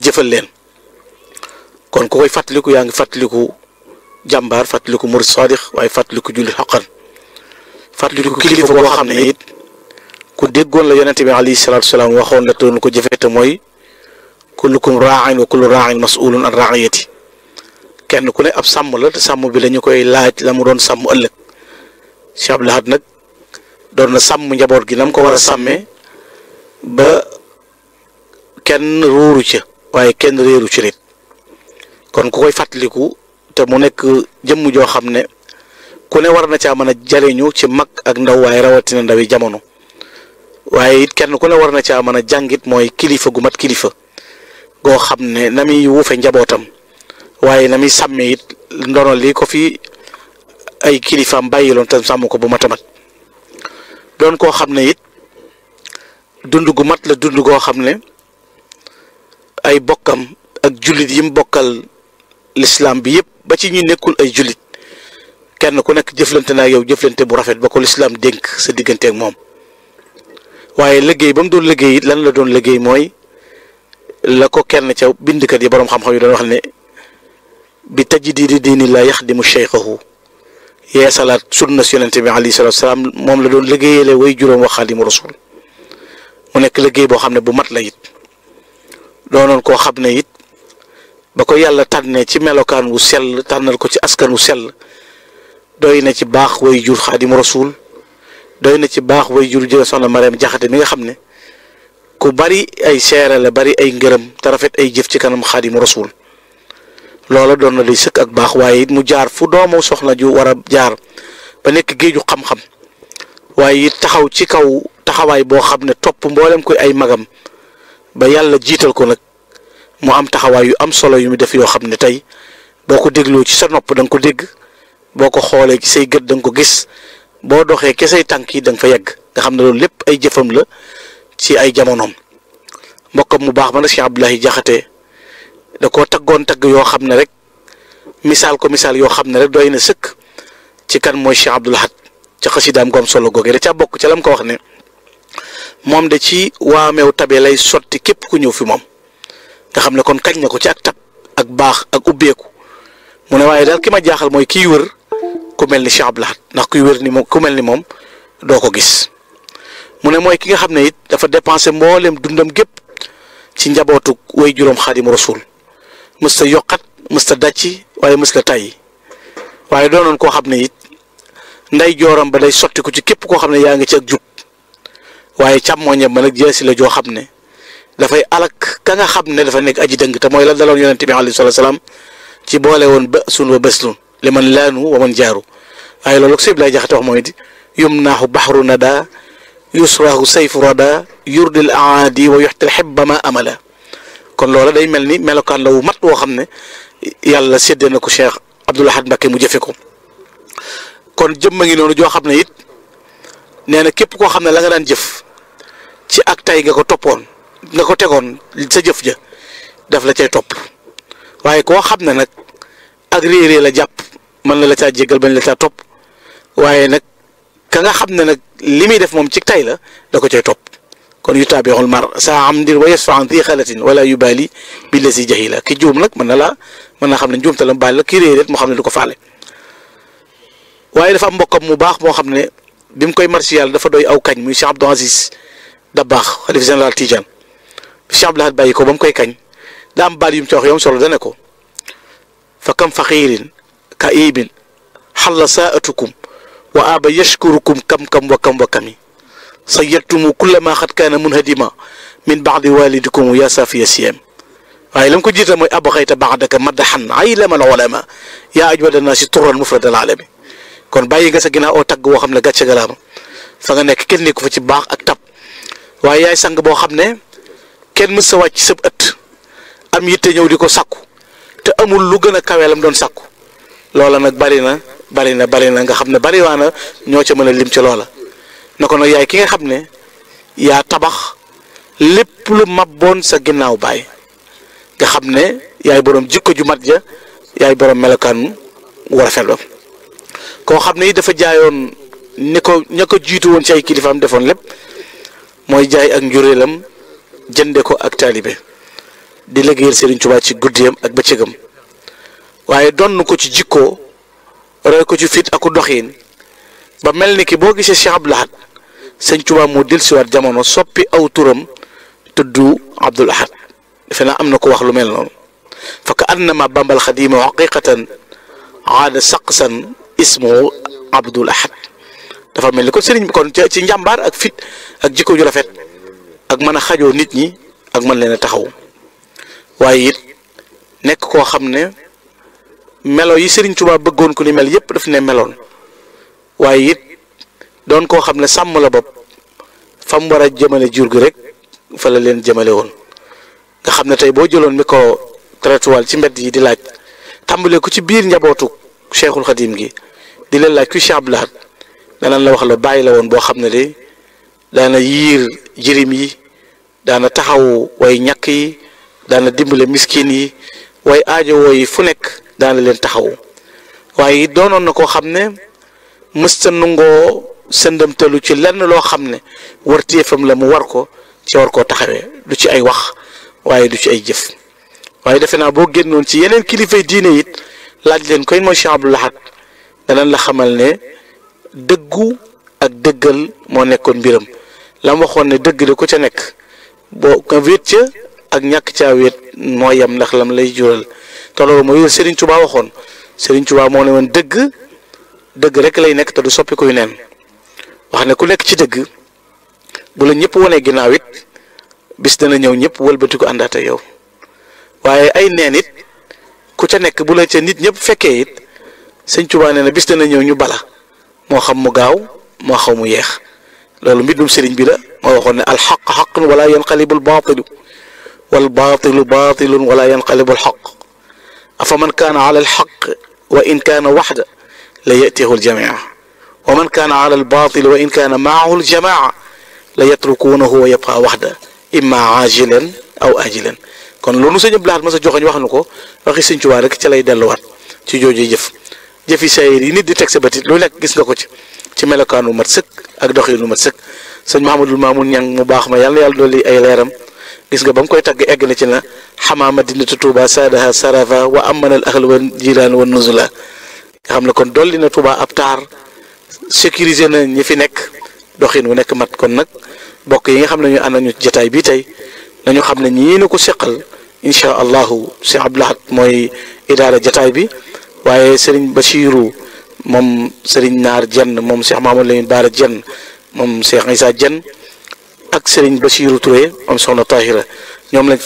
jëfal leen kon ku koy fàttaliku yaa ngi fàttaliku jàmbaar fàttaliku murid saadix waaye fàttaliku jullit xaqan fàttaliku kilifa boo xam ne it ku déggoon la yonente bi alayhi salaatu salaam waxoon la doon ko jëfee te mooy kullukum raain wa kullu raain masulun an raiyati kenn ku ne ab sàmm la te sàmm bi la ñu koy laaj la mu doon sàmm ëllëg Cheikh Abdou Lahad nag doon na sàmm njaboot gi nam ko war a sàmmee ba kenn ruuru ca waaye kenn réeru ci nit kon ku koy fàttaliku te mu nekk jëmm joo xam ne ku ne war na caa mën a jariñu ci mag ak ndaw waaye rawatina ndawi jamono waaye it kenn ku ne war na caa mën a jàngit mooy kilifa gu mat kilifa goo xam ne na muy wuufe njabootam waaye na muy sàmmee it ndono li ko fi ay kilifaam bàyyiloon tam sàmm ko bu mat a mat doon koo xam ne it dund gu mat la dund goo xam ne ay bokkam ak jullit yi mu bokkal lislaam bi yëpp ba ci ñu nekkul ay jullit kenn ku nekk jëflante naa yow jëflante bu rafet ba ko lislaam dénk sa diggante ak moom waaye liggéey ba mu doon liggéey it lan la doon liggéey mooy la ko kenn ca bindkat yi boroom xam-xam yi doon wax ne bi tajdiidi diini la yaxdimu cheikhahu yee salaat sunna si yonente bi alayhi salaatu salaam moom la doon liggéeyale way juróom wax xaadimu rasul mu nekk liggéey boo xam ne bu mat la it doonoon koo xam ne it ba ko yàlla tànnee ci melokaan wu sell tànnal ko ci askan wu sell doy na ci baax way jur xaadimu rasul doy na ci baax way jur jële soxna Mariam Jaxate mi nga xam ne ku bari ay seere la bari ay ngërëm te rafet ay jëf ci kanam xaadimu rasul loola doon na day sëkk ak baax waaye it mu jaar fu doomu soxna ju war a jaar ba nekk géeju xam-xam waaye it taxaw ci kaw taxawaay boo xam ne topp mboolem koy ay magam ba yàlla jiital ko nag mu am taxawaay yu am solo yu mu def yoo xam ne tey boo ko dégloo ci sa nopp da nga ko dégg boo ko xoolee ci say gët da nga ko gis boo doxee ke say tànk yi da nga fa yegg nga xam ne loolu lépp ay jëfam la ci ay jamonoom mbokkam mu baax ma nag Cheikh Abdoulahi Jaxate da koo taggoon tagg yoo xam ne rek misaal ko misaal yoo xam ne rek doy na sëkk ci kan mooy Cheikh Abdou Lahad ca xasidaam goom solo googee da caa bokk ca lam ko wax ne moom de ci waameew tabe lay sotti képp ku ñëw fi moom nga xam ne kon kañ na ko ci ak tab ak baax ak ubbeeku mu ne waaye daal ki ma jaaxal mooy kiy wër ku mel ni Cheikh Abdou Lahad ndax kuy wër ni moom ku mel ni moom doo ko gis mu ne mooy ki nga xam ne it dafa dépensé mboolem dundam gépp ci njabootu way juróom xaadimu rasul mës ta yokkat mës ta dàcci waaye mës ta tàyyi waaye doonoon koo xam ne it nday jooram ba day sotti ko ci képp koo xam ne yaa ngi ci ak jub waaye càmmooñam ba nag jeesi la joo xam ne dafay alak ka nga xam ne dafa nekk aji dëng te mooy la daloon yonente bi alayhi salaatu salaam ci boole woon ba sun wa béslun li man laanu wa man jaaru waaye loolu ko sëb lay jaxate wax mooy di yum naaxu baxru nada yusrahu sayfu rada yurdil aadi wa yuxtil xibba ma amala kon loola day mel ni melokaan la wu mat woo xam ne yàlla séddee na ko Cheikh Abdou Lahad Mbacké mu jëfe ko kon jëmma ngi noonu joo xam ne it nee na képp koo xam ne la nga daan jëf ci ak tay nga ko toppoon nga ko tegoon sa jëf ja daf la cay topp waaye koo xam ne nag ak réerée la jàpp mën na la caa jéggal bañ la caa topp waaye nag ka nga xam ne nag li muy def moom ci tay la da ko cay topp kon yu taabixul mar saa am ndir wa yasfa an di xalatin wala yu baali bi la si jahila ki juum nag mën na laa mën naa xam ne njuumte la mu baal la ki réeréet moo xam ne du ko faale waaye dafa am mbokkam mu baax moo xam ne bi mu koy marsi yàlla dafa doy aw kañ muy Cheikh Abdou Aziz Dabakh xalif général Tidiane Cheikh Abdou Lahad bàyyi ko ba mu koy kañ daa am baal yu mu ci wax yom solo dane ko fa kam faqiirin ka ibin xalla saatukum wa aba yashkurukum kam kam wa kam wa kami sayadtumu kulla ma xat kaana munhadima min baadi walidikum ya safiya siyam waaye la mu ko jiital mooy abxayta baadaka madaxan aylama al ulama yaa ajwada naasi turan mufrad al alami kon bàyyi nga sa ginnaaw oo tagg woo xam ne gàcce galaama fa nga nekk kenn nekku fa ci baax ak tab waaye yaay sang boo xam ne kenn mës sa wàcc sëb ëtt am yitte ñëw di ko sakku te amul lu gën a kaweelam doon sakku loola nag bari na bari na bari na nga xam ne bari waa na ñoo ca mën a lim ci loola na ko nag yaay ki nga xam ne yaa tabax lépp lu mabboon sa ginnaaw baay nga xam ne yaay borom jikko ju mat ja yaay borom melokaan wu rafet ba koo xam ne dafa jaayoon ni ko ña ko jiitu woon ci ay kilifaam defoon lépp mooy jaay ak njuréelam jënde ko ak taalibe di liggéeyal Serigne Touba ci guddiyam ak bëccëgam waaye donn ko ci jikkoo roy ko ci fit aku doxiin ba mel ni ki boo gisee Cheikh Abdoul Ahad sëñ Touba moo dellusiwaat jamono soppi aw turam tudd Abdoul Ahad defe naa am na ko wax lu mel noonu fa ka annama bambal xadima haqiqatan aada saqsan ismu Abdoul Ahad dafa mel ni kon sëriñ bi kon ci njàmbaar ak fit ak jikko ju rafet ak mën a xajoo nit ñi ak mën leen a taxaw waaye it nekk koo xam ne melo yi sëriñ Tuubaa bëggoon ko ni mel yépp daf ne meloon waaye it doon koo xam ne sàmm la bopp fa mu war a jëmale jur gi rek fa la leen jëmale woon nga xam ne tey boo jëloon micro trottoir ci mbedd yi di laaj tàmbalee ko ci biir njabootu Cheikhul Khadim gi di leen laaj ku Cheikh Abdoul Ahad danañ la wax la bàyyi la woon boo xam ne de daana yiir jirim yi daana taxaw way ñàkk yi daana dimbale miskin yi way aajowoo yi fu nekk daana leen taxaw waaye doonoon na koo xam ne mësta nungoo sëndamtalu ci lenn loo xam ne warteefam la mu war ko ci war koo taxawee du ci ay wax waaye du ci ay jëf waaye defe naa boo génnoon ci yeneen kilifay diine it laaj leen koy mooy Cheikh Abdoul Ahad danañ la xamal ne dëggu ak dëggal moo nekkoon mbiram la mu waxoon ne dëgg de ku ca nekk boo nga wéet ca ak ñàkk caa wéet moo yem ndax lam lay jural te loolu mooy Serigne Touba waxoon Serigne Touba moo ne woon dëgg dëgg rek lay nekk te du soppi kuy neen wax ne ku nekk ci dëgg bu la ñëpp wanee ginnaaw it bis dana ñëw ñëpp wëlbati ko àndaat ak yow waaye ay neen it ku ca nekk bu la ca nit ñëpp fekkee it sëñ Touba nee na bis dana ñëw ñu bala moo xam mu gaaw moo xam mu yeex loolu mbindum sëriñ bi la moo waxoon ne alxaq xaqun wala yanqalibu albaatilu wal baatilu baatilun wala yanqalibu alxaq afa man kaana ala alxaq wa in kaana waxda la yatihu aljamia wa man kaana ala albaatil wa in kaana maahu aljamaa la yatrukuunahu wa yabqa waxda imma ajilan aw ajilan kon loolu sëñ Abdoul Ahad ma sa joxoñ wax nu ko waxi sëñ Tuubaa rek ca lay delluwaat ci jooju jëf jëfi sayir yi nit di teg sa bëtit lu nekk gis nga ko ci ci melokaanu mat sëkk ak doxinu mat sëkk sëñ Mahamadul Maamun ñang mu baax ma yàlla yàlla dolli ay leeram gis nga ba mu koy tagg egg na ci na xamaa madinatu Tuuba saadaha sarafa wa amanal ahl wa jiraan wa nuzula nga xam ne kon dolli na Tuuba ab taar sécuriser na ñi fi nekk doxin wu nekk mat kon nag bokk yi nga xam ne ñu ànd nañu jataay bii tey nañu xam ne ñii na ko seqal incha allahu Cheikh Abdoul Ahad mooy idaara jataay bi waaye Serigne Bachiru moom Serigne Naar Jenn moom Cheikh Mamadou Lamine Baara Jenn moom Cheikh Issa Jenn ak Serigne Bachiru Touré moom Soxna Tahira ñoom lañ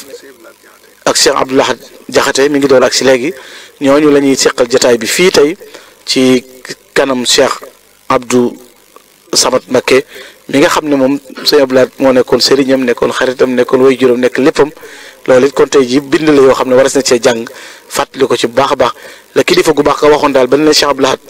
ak Cheikh Abdoul Ahad Jaxate mi ngi doon ak si léegi ñooñu la ñuy seqal jataay bi fii tey ci kanam Cheikh Abdou Samad Mbakke mi nga xam ne moom sëñ Abdoul Ahad moo nekkoon sëriñam nekkoon xaritam nekkoon way juróom nekk léppam loolu it kon tey ji bind la yoo xam ne waras na cee jàng fàttali ko ci bu baax a baax la kilifa gu baax ka waxoon daal ba ne Cheikh Abdoul Ahad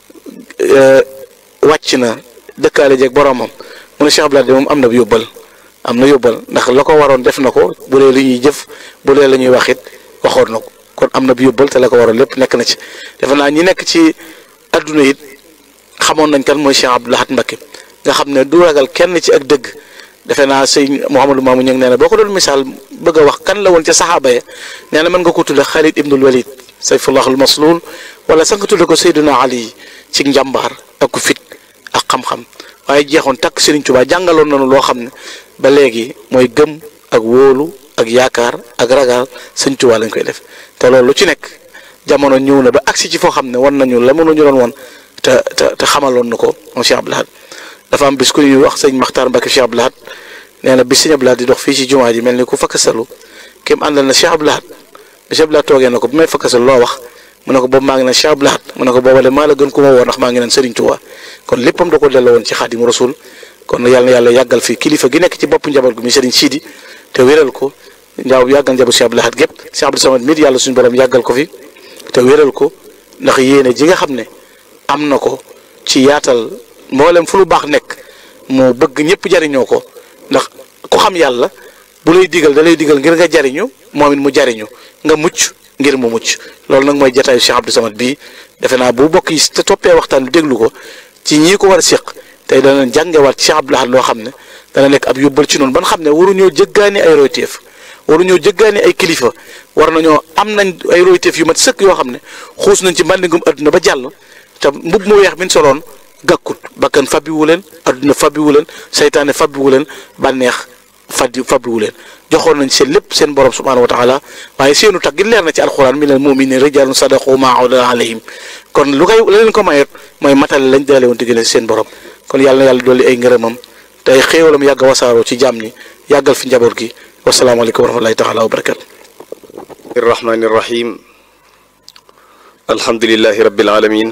wàcc na dëkkaale jeeg boromam mu ne Cheikh Abdoul Ahad moom am na yóbbal am na yóbbal ndax la ko waroon def na ko bu dee lu ñuy jëf bu dee la ñuy wax it waxoon na ko kon am na yóbbal te la ko waroon lépp nekk na ci defe naa ñi nekk ci adduna it xamoon nañ kan mooy Cheikh Abdoul Ahad Mbacké nga xam ne du ragal kenn ci ak dëgg defe naa sëñ Mouhamadou Mamou ñu ngi nee na boo ko doon misaal bëgg a wax kan la woon ca saxaaba ya nee na mën nga ko tudde Khalid ibnul Walid sayfullahul maslul wala sax nga tudde ko Seydina Ali ci njàmbaar ak ku fit ak xam-xam waaye jeexoon takk Serigne Touba jàngaloon nañu loo xam ne ba léegi mooy gëm ak wóolu ak yaakaar ak ragal Serigne Touba lañ koy def te loolu lu ci nekk jamono ñëw na ba agsi ci foo xam ne wan nañu la mënuñu doon woon te te te xamaloon na ko moom Cheikh Abdoul Ahad dafa am bis ku ñuy wax sëñ Makhtar Mbacke Cheikh Abdoul Ahad nee na bis sëñ Abdoul Ahad di dox fii ci jumaa ji mel ni ku fakkasalu kéem àndal na Cheikh Abdoul Ahad bi Cheikh Abdoul Ahad toogee na ko bu may fakkasalu loo wax mu ne ko boobu maa ngi naan Cheikh Abdoul Ahad mu ne ko booba de maa la gën ku ma woo ndax maa ngi naan Serigne Touba kon léppam da ko delloo woon ci Xaadimu Rasul kon yàlla na yàlla yàggal fi kilifa gi nekk ci bopp njaboot gu mi Serigne Sidi te wéral ko njaaw yàggal njaboot Cheikh Abdoul Ahad gépp Cheikh Abdou Samad mit yàlla suñu borom yàggal ko fi te wéral ko ndax yéene ji nga xam ne am na ko ci yaatal mboolem fu lu baax nekk moo bëgg ñëpp jariñoo ko ndax ku xam yàlla bu lay digal da lay digal ngir nga jariñu moom it mu jariñu nga mucc ngir mu mucc loolu nag mooy jataayu Cheikh Abdou Samad bii defe naa bu bokk yi te toppee waxtaan bi déglu ko ci ñii ko war a séq tey dana jàngewaat Cheikh Abdoul Ahad loo xam ne dana nekk ab yóbbal ci noonu ban xam ne waruñoo jëggaani ay royteef waru ñoo jëggaani ay kilifa war nañoo am nañ ay royteef yu mat sëkk yoo xam ne xuus nañ ci mbàndingum adduna ba jàll te mbub mu weex bi ñu soloon gàkkut bakkan fabbiwu leen adduna fabbiwu leen saytaane fabbiwu leen bànneex faddi fabbiwu leen joxoon nañ seen lépp seen borom subhaanahu wa taala waaye seenu tag gi leer na ci alxuraan minal mu'miniina rijaalun sadaqu maa ahada alayhim kon lu koy la leen ko mayet mooy matale lañ daale woon diggale seen borom kon yàlla na yàlla dolli ay ngërëmam tey xéewalam yàgg a wasaaroo ci jàmm ñi yàggal fi njaboot gi wasalaamaaleykum wa rahmatullahi taala wa barakatu الرحمن الرحيم الحمد لله رب العالمين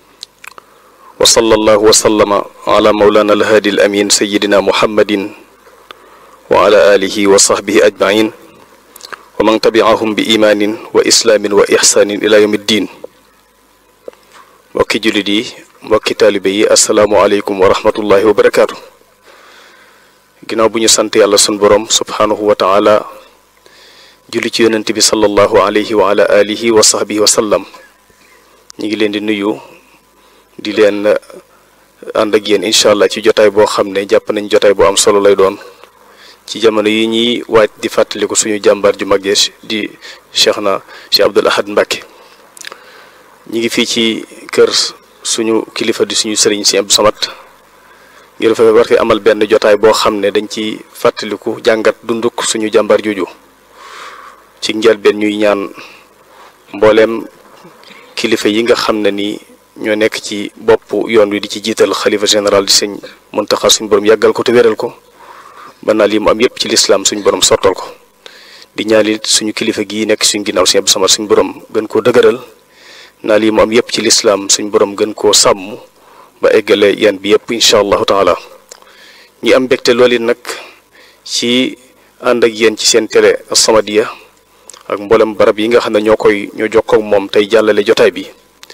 وصلى الله وسلم على مولانا الهادي الأمين سيدنا محمد وعلى آله وصحبه أجمعين ومن تبعهم بإيمان وإسلام وإحسان إلى يوم الدين mbokki jullit yi mbokki taalibe yi asalaamualeykum wa rahmatullahi wa barakaatu ginnaaw bu ñu sant yàlla sun borom subhaanahu wa taala julli ci yonent bi sallallahu alayhi wa ala alihi wa sahbihi wa sallam ñu ngi leen di nuyu di leen ànd ak yéen incha allah ci jotaay boo xam ne jàpp nañ jotaay boo am solo lay doon ci jamono yi ñuy waaj di fàttaliku suñu jàmbaar ju mag di cheikh na cheikh Abdoul Ahad Mbacké ñi ngi fii ci kër suñu kilifa di suñu sëriñ si Abdou Samad ngir fa war amal benn jotaay boo xam ne dañ ci fàttaliku jàngat dunduk suñu jàmbaar jooju ci njëlbeen ñuy ñaan mbooleem kilifa yi nga xam ne ni ñoo nekk ci bopp yoon wi di ci jiital xalifa général di sëñ Muntaxa suñu borom yàggal ko te wéral ko ba naa lii mu am yépp ci lislaam suñu borom sottal ko di ñaanit suñu kilifa gii nekk suñu ginnaaw sëñ Abdou Samad suñu borom gën koo dëgëral naa lii mu am yépp ci lislaam suñu borom gën koo sàmm ba eggale yan bi yépp incha allahu taala ñi am mbégte loolu it nag ci ànd ak yéen ci seen télé As-Samadiyya ak mboolem barab yi nga xam ne ñoo koy ñoo jokkoo ak moom tey jàllale jotaay bi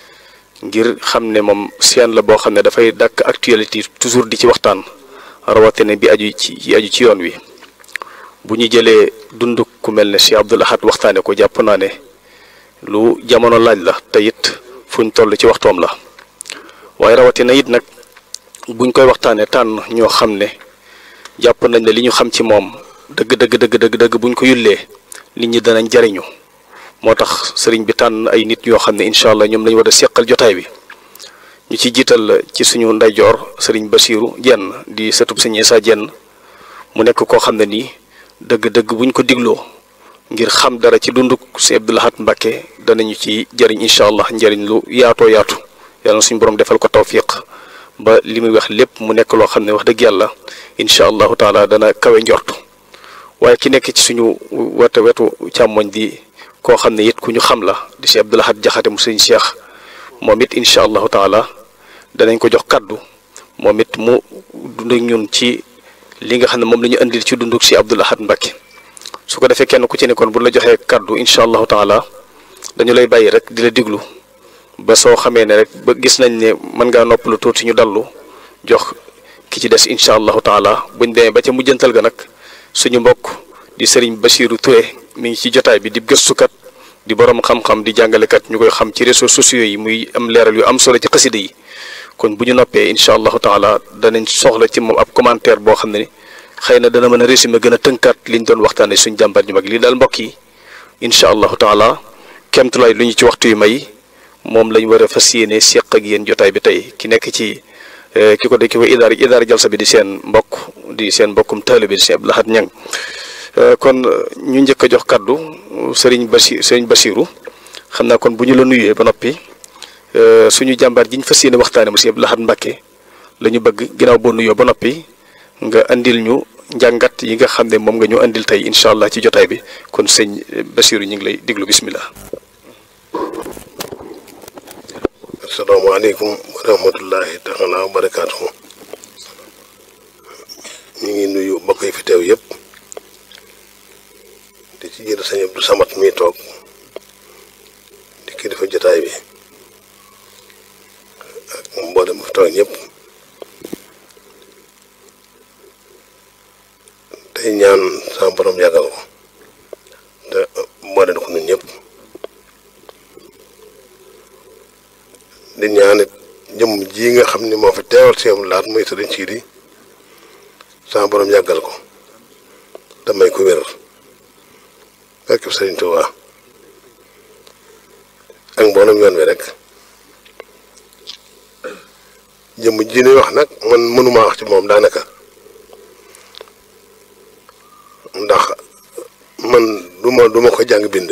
ngir xam ne moom seen la boo xam ne dafay dàkk actualité toujours di ci waxtaan rawatina bi aju ci aju ci yoon wi bu ñu jëlee dund ku mel ne Cheikh Abdoul Ahad waxtaane ko jàpp naa ne lu jamono laaj la te it fuñ toll ci waxtoom la waaye rawatina it nag buñ koy waxtaanee tànn ñoo xam ne jàpp nañ ne li ñu xam ci moom dëgg dëgg dëgg dëgg dëgg buñ ko yullee nit ñi danañ jariñu moo tax sëriñ bi tànn ay nit yoo xam ne incha allah ñoom lañu war a seqal jotaay bi ñu ci jiital ci suñu ndeyjoor sëriñ Basiiru Jenn di sëtub sëñ Isaa Jenn mu nekk koo xam ne nii dëgg-dëgg buñ ko digloo ngir xam dara ci dunduk sëñ Abdoul Ahad Mbacké danañu ci jariñ incha allah njariñ lu yaatoo yaatu yàlla na suñu borom defal ko tawfiq ba li muy wax lépp mu nekk loo xam ne wax dëgg yàlla incha allahu taala dana kawe njort waaye ki nekk ci suñu wete wetu càmmoñ di koo xam ne it ku ñu xam la di si Abdoul Ahad Jaxate mu sëñ Cheikh moom it incha allahu taala danañ ko jox kaddu moom it mu dund ak ñun ci li nga xam ne moom la ñu indil ci dunduk si Abdoul Ahad Mbacké su ko defee kenn ku ci nekkoon bu la joxee kaddu incha allahu taala dañu lay bàyyi rek di la diglu ba soo xamee ne rek ba gis nañ ne mën ngaa noppalu tuuti ñu dallu jox ki ci des incha allahu taala buñ demee ba ca mujjantal ga nag suñu mbokk di sëriñ Bachirou Touré mi ngi ci jotaay bi di gëstukat di borom xam-xam di jàngalekat ñu koy xam ci réseaux sociaux yi muy am leeral yu am solo ci xasida yi kon bu ñu noppee incha allahu taala danañ soxla ci moom ab commentaire boo xam ne ni xëy na dana mën a résumé gën a tënkaat liñ doon waxtaanee suñ jàmbar ñu mag lii daal mbokk yi incha allahu taala kemtulaay lu ñu ci waxtu yu may moom lañ war a fas yéene seq ak yéen jotaay bi tey ki nekk ci ki ko de ki ko idaara idaara jalsa bi di seen mbokk di seen mbokkum taalibe bi di seen Abdoul Ahad Ñang kon ñu njëkk a jox kaddu sëriñ Basi sëriñ Basiru xam naa kon bu ñu la nuyee ba noppi suñu jàmbaar ji ñu fas yéene waxtaane mu si Abdoul Ahad Mbacké la ñu bëgg ginnaaw boo nuyoo ba noppi nga andil ñu njàngat yi nga xam ne moom nga ñu andil tey incha allah ci jotaay bi kon sëñ Basiru ñu ngi lay diglu bismillah asalaamaaleykum wa rahmatullahi taala wa barakaatuhu ñu ngi nuyu mbokk yi fi teew yëpp di ci jiitu sëñ Abdou Samad mi toog di kilifa jotaay bi ak mboolem mu fi toog ñëpp tey ñaan sama borom yàggal ko te mboolem ko ñun ñëpp di ñaanit jëmm ji nga xam ni moo fi teewal si am laat muy sëriñ Sidi sama borom yàggal ko damay ko wér barke Sëriñ Tuubaa ak mboolem yoon wi rek jëmm ji ñuy wax nag man mënumaa wax ci moom daanaka ndax man du ma du ma ko jàng bind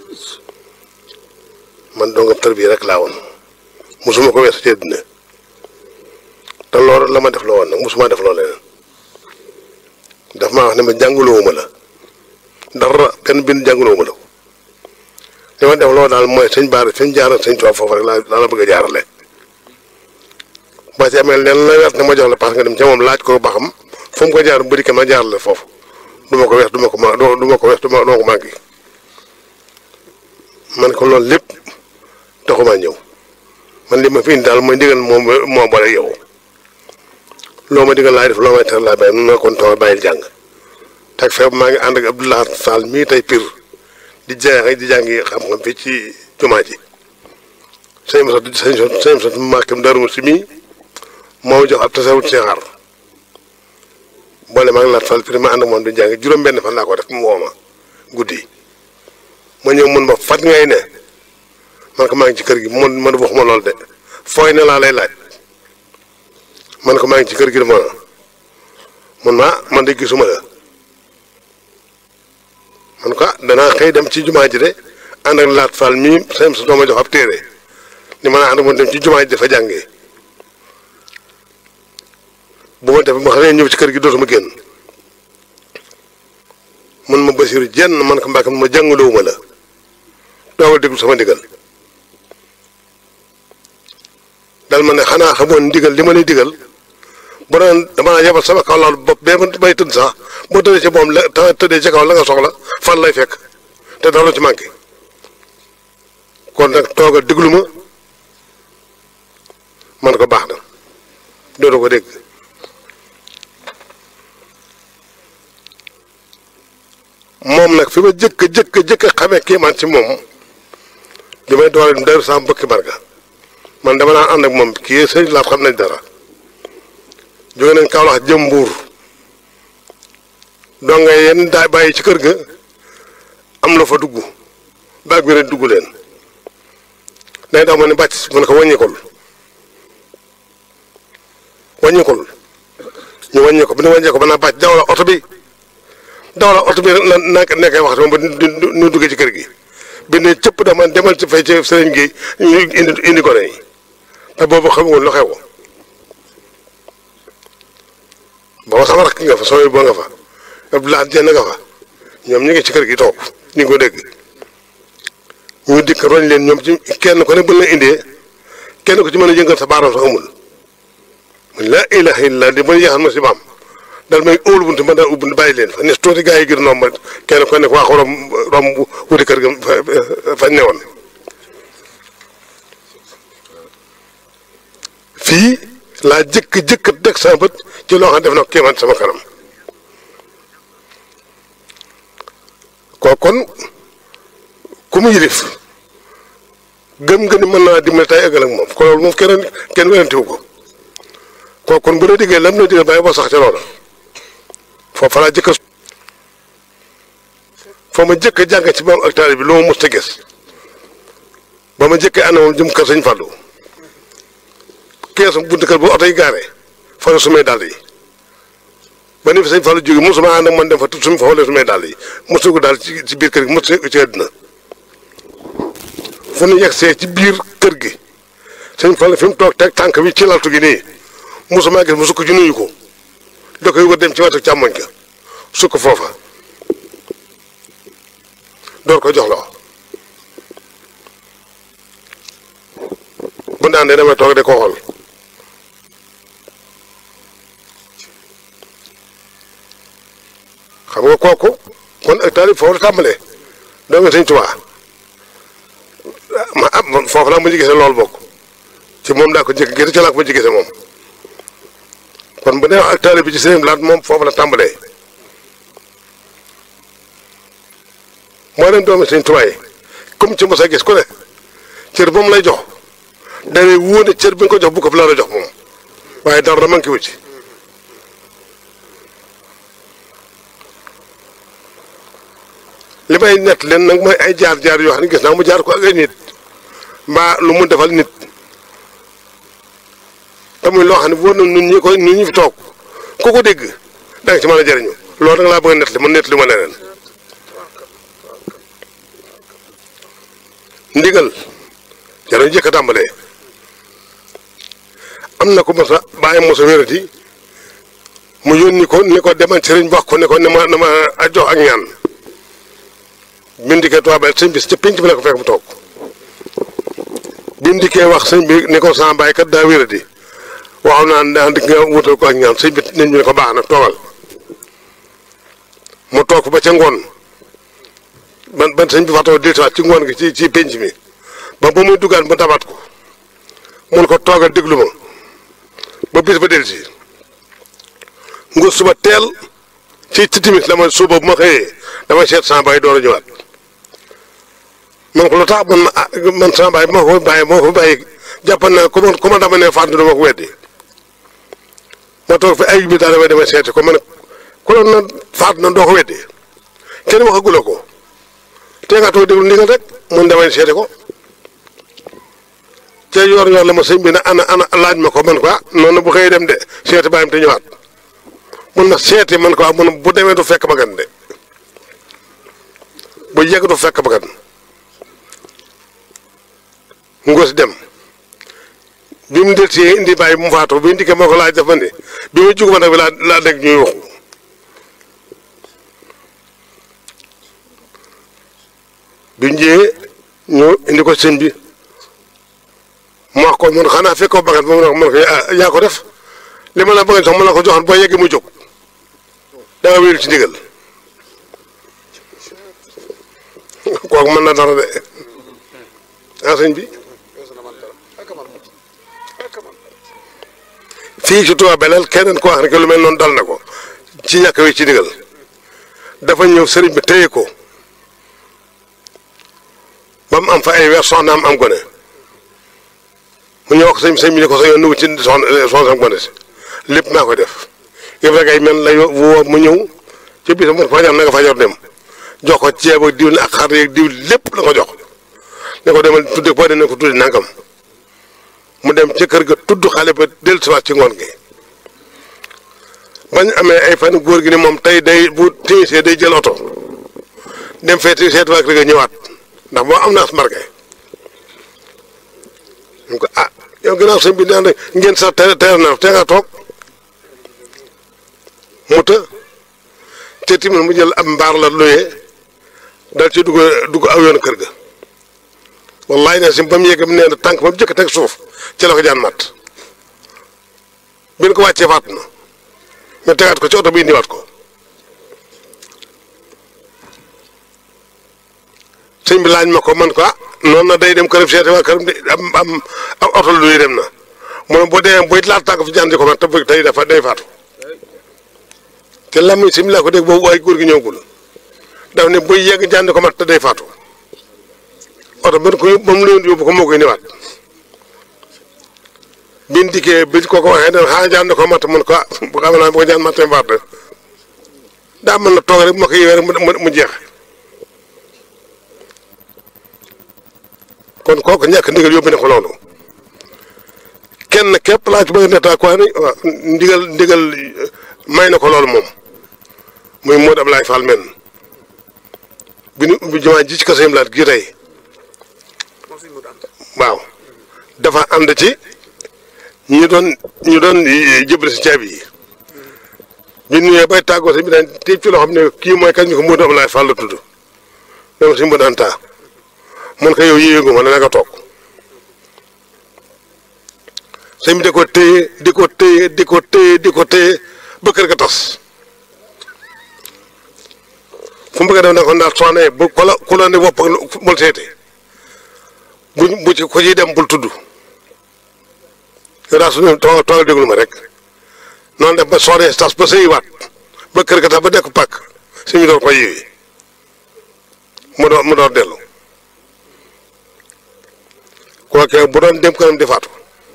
man doo nga tër bii rek laa woon mosuma ko weesu ci àddina te loolu la ma def loo woon nag mosuma def loo leneen daf maa wax ne ma jàngalowuma la dara benn bind jàngalowuma la ko li ma def loolu daal mooy sëñ Baara fi mu jaaral sëñ Tuubaa foofu rek laa laa la bëgg a jaarale ba ci amee leen la wet ne ma jox la parce que dem ca moom laaj ko ba xam fu mu ko jaar bëri ka ma jaarale foofu du ma ko wees du ma ko ma du ma ko wees du ma ko manqué man ko loolu lépp taxumaa ñëw man li ma fi indi daal mooy ndigal moom moo boole yow loo ma digal laay def loo may tere laay bàyyi mun na kon toog bàyyil jàng teg feeb maa ngi ànd ak Abdoulaye Sall mii tey pir di jàng di jàngi xam-xam fii ci jumaa ji sëñ Moussa sëñ sëñ Moussa Mbacke Darou si mii moo jox ab tasawut Cheikh boole maa ngi laat Fall pir ma ànd ak moom di jàng juróom-benn fan laa ko def mu woo ma guddi ma ñëw mun ma fat ngay ne man ko maa ngi ci kër gi man man waxuma lool de fooy ne laa lay laaj man ko maa ngi ci kër gi de ma man ma man de gisuma la man ko danaa xëy dem ci jumaa ji de ànd ak laat Fall mii sëñ sa dooma jox ab téere ni ma naa ànd ak moom dem ci jumaa ji dafa jàngee bu ma def ma xam ne ñëw ci kër gi dootuma génn man ma basiru jenn man ko mbàkkam ma jàngalowuma la doogal déglu sama ndigal dal ma ne xanaa xamoon ndigal li ma lay digal bu doon damaa yebal sama kaw laal bopp bee ma bay tëdd sax boo tëddee ci moom la te tëddee ci kaw la nga soxla fan lay fekk te dara ci manqué kon nag toogal déglu ma man ko baax na dootu ko dégg moom nag fi ma jëkk jëkk jëkk xamee kii man ci moom bi may doole daru sam bëkki barga man dama naan ànd ak moom kii sëriñ laat xam nañ dara jóge nañ Kaolack jëm Mbuur doo nga yenn daay bàyyi ci kër ga am la fa dugg baag bi rek dugg leen day daw ma ne bàcc mu ne ko wàññikul wàññikul ñu wàññi ko bi ñu wàññee ko ba naa bàcc daw la oto bi daw la oto bi na na nekkee wax moom ba ñu duggee ci kër gi bi ne cëpp dama demal ci fay ci sëriñ gi ñu indi indi ko yi te boobu xamuwoon lu xew booba sama rakk nga fa sooy boo nga fa Abdoulaye Dieng nga fa ñoom ñu ngi ci kër gi toog ñu ngi ko dégg ñu dikk roñ leen ñoom ci kenn ko ne bu la indee kenn ko ci mën a yëngal sa baaram sax amul mun laa ilaha illa di mën yaxan ma si baam dal may óolu buntu ma daal ubbi bàyyi leen fa nes tuuti gaa yi gën noom ma kenn ko ne waa ko rom rom wuti kër ga fañ ne woon fii laa jëkk jëkk teg sama bët ci loo xam def na ko kéemaan sama kanam koo kon ku mu yilif gëm nga ni mën naa dimbali tay ëggal ak moom ko loolu moom kenn kenn werantiwu ko koo kon bu la diggee lam la digal bàyyi boo sax ca loola foofa laa jëkk foo ma jëkk jàng ci moom ak taali bi lu ma mës a gis ba ma jëkkee ànd moom jëm kër sëñ Fallou keesum buntu kër bu oto yi gaare fa la sumay dàll yi ba ni fi sëñ Fallou jóge mosuma ànd ak man dem fa tut sumi fa wala sumay dàll yi mosu ko daal ci ci biir kër gi mosu ko ci àddina fu nu yegsee ci biir kër gi sëñ Fallou fi mu toog teg tànk bi ci laltu gi nii mosuma gis mosu ko ci nuyu ko da koy wër dem ci wetu càmmoñ ka sukk foofa door ko jox la bu naan de damay toog de ko xool xam nga kooku kon ak taalib foofu la tàmbalee doo nga sëñ Tuubaa ma ah foofu laa mujj gisee loolu bokk ci moom daa ko njëkk gis ci laa ko mujj gisee moom kon bu ne ak taalib bi ci sëñ laat moom foofu la tàmbalee moo leen doomi sëñ Tuubaa yi comme ci mos a gis ku ne cër ba mu lay jox day wóone cër bi nga ko jox bu ko fi la jox moom waaye dara manqué wu ci li may nett leen nag mooy ay jaar-jaar yoo xam ne gis naa mu jaar ko ak ay nit mbaa lu mu defal nit te muy loo xam ne wóor na ñun ñi koy ñun ñi fi toog ku ko dégg da nga ci mën a jëriñu loolu nag laa bëgg a nett li man nett li ma leneen ndigal jarañ jëkk a tàmbalee am na ko mos a bàyyi mos a wérati mu yónni ko ni ko demal sëriñ wax ko ne ko ne ma ne ma a jox ak ñaan bindikee tubaab sëñ bi ca pinc bi la ko fekk mu toog bindikee wax sëñ bi ni ko sama baay kat daa wéradi waaw naan daan di nga wutal ko ak ñaan sëñ bi nit ñi ne ko baax na toogal mu toog ba ca ngoon ban ban sëñ bi fatoo dellusiwaat ci ngoon gi ci ci penc mi ba ba muy duggaan ba dabaat ko mun ko toogal déglu ma ba bis ba dellusi nga suba teel ci ci timis la ma suba bu ma xëyee dama seet sama baay door a ñëwaat man ko lu tax man ma ah man sama baay moo ko bàyyi moo ko bàyyi jàpp naa ku ma ku ma dama ne fànn dama ko weddi ma toog fi ay bi daal damay demee seeti ko ma ne ku la na faat na doo ko weddi kenn waxagula ko te nga toog déglu ndigal rek mun damay seeti ko te yor yor la ma sëñ bi ne ana ana laaj ma ko man ko ah noonu bu xëy dem de seeti bàyyam te ñëwaat mun na seeti man ko ah mun bu demee du fekk bagan de bu yegg du fekk bagan ngóos dem bi mu del see indi bàyyi bu mu faatu bi ndikkee moo ko laaj dafa ne bi ma jug ma nag bi laa laa dégg ñuy waxu bi njëyee ñu indi ko sëñ bi mu wax ko man xanaa fekkoo bagat moom nag man ko yaa ko def li ma la bëgg sax ma la ko joxoon boo yeggee mu jóg da nga wéeru ci ndigal kooku mën na dara de ah sëñ bi fii ci Touba Belel keneen ko wax rek lu mel noonu dal na ko ci ñàkk wi ci ndigal dafa ñëw sëriñ bi téye ko ba mu am fa ay weer soxnaam am gone mu ñëw wax sëñ sëñ bi ni ko sa yoon nugu ci soxna soxna am gone si lépp maa koy def yëpp rek ay mel la woo mu ñëw ci bis mu fajar na nga fajar dem jox ko ceeb ak diw ak xar yeeg diw lépp la ko jox ne ko demal tudde boo demee ne ko tudde nangam mu dem ci kër ga tudd xale ba dellusiwaat ci ngoon gi bañ amee ay fan góor gi ni moom tey day bu timisee day jël oto dem feeti seet waa kër ga ñëwaat ndax boo am na as marqué ñu ko ah yow gannaaw sëñ bi naan ngeen sax te teer na te nga toog mu të te timit mu jël ab mbaar la luyee dal ci dugg dugg aw yoon kër ga wallaay ne si ba mu yegg mu nee na tànk ba mu jëkk teg suuf ci la ko jaan mat bi ñu ko wàccee faat na ñu tegaat ko ci oto bi indiwaat ko sëñ bi laaj ma ko man ko ah noonu na day dem këram seeti waa këram de am am am oto luy dem na mu ne boo demee booy laal tànk fi jaan di ko mat te tey dafa day faatu te lamiñ si mi laa ko dégg boobu waaye góor gi ñëwagul daf ne buy yegg jaan di ko mat te day faatu oto ba ko ba mu leen yóbbu ko moo koy ñëwaat biñ dikkee biñ ko ko waxee ne xanaa jaan di ko mat mun ko ah bu xam naa bu ko jaan matee faat daa mën na toog rek ma ko yewee rek mu jeex kon kooku ñàkk ndigal yóbbu ne ko loolu kenn képp laa ci bëgg netta quoi ni waaw ndigal ndigal may na ko loolu moom muy Modou Ablaye Fall men bi ñu ubbi jumaa ji ci kaso laat gi tey waaw dafa ànd ci ñu doon ñu doon jëbale si caabi yi bi ñu ñëwee bay tàggoo si bi daan téeb ci loo xam ne kii mooy kañ ñu ko Modou Ablaye Fall la tudd même si mu daan taa mun ko yow yéegu ma ne nga toog sëñ bi di ko téye di ko téye di ko téye di ko téye ba kër ga tas fu mu bëgg a def ne ko ndax soxna bu ku la ku la ne wopp bul seete bu bu ci ko ciy dem bul tudd yow daal suñu toog toog déglu ma rek noonu def ba soxna tas ba sëyiwaat ba kër ga tas ba nekk pàkk sëñ bi door ko yéewi mu door mu door dellu kooke bu doon dem kanam di faatu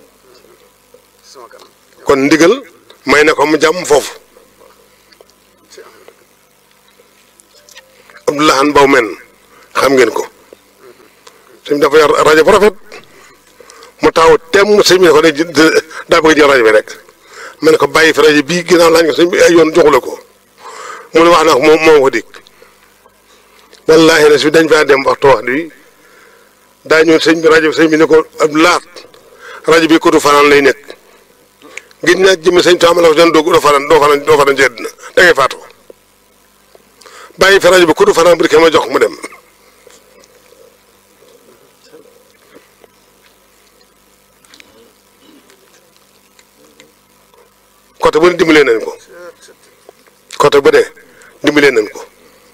kon ndigal may na ko mu jàmm foofu Abdullah an baw men xam ngeen ko sëñ dafa yor rajo bu rafet mu taw tem sëñ bi ne ko de daa bëgg jël rajo bi rek ma ne ko bàyyi fi rajo bii ginnaaw laaj nga sëñ bi ay yoon joxula ko mu ne wax na ko moom moo ko dikk wallaahi na si dañ faa dem waxtu wax bi daa ñëw sëñ bi rajo bi sëñ bi ne ko ab laat rajo bi kutu fanaan lay nekk gis naa jëmmi sëñ Tuubaa la ko doon doo fanaan doo fanaan doo fanaan ci àddina da ngay faatu bàyyi fi rajo bi kutu fanaan bu dikkee ma jox mu dem côté bu ne dimbalee nañ ko côté bu ne dimbalee nañ ko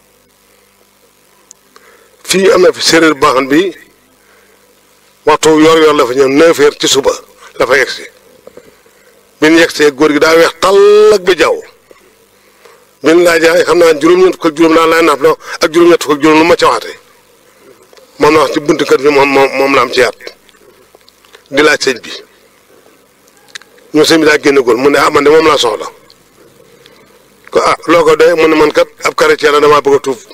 fii am na fi séeréer boo xam bi waxtu yor-yor la fa ñëw neuf heures ci suba la fa yegsi bi ñu yegsee góor gi daa weex tàll ak ba jaww bi ñu laajee xam naa juróom-ñett fukk ak juróom daan laay naaf ak juróom-ñett fukk ak juróom lu ma ca waxate moom la wax ci buntu kër bi moom moom moom la am ci yaat di laaj sëñ bi ñu sëñ bi daa génn góor mu ne ah man de moom laa soxla ko ah loo ko doy mu ne man kat ab chrétien la damaa bëgg a tuub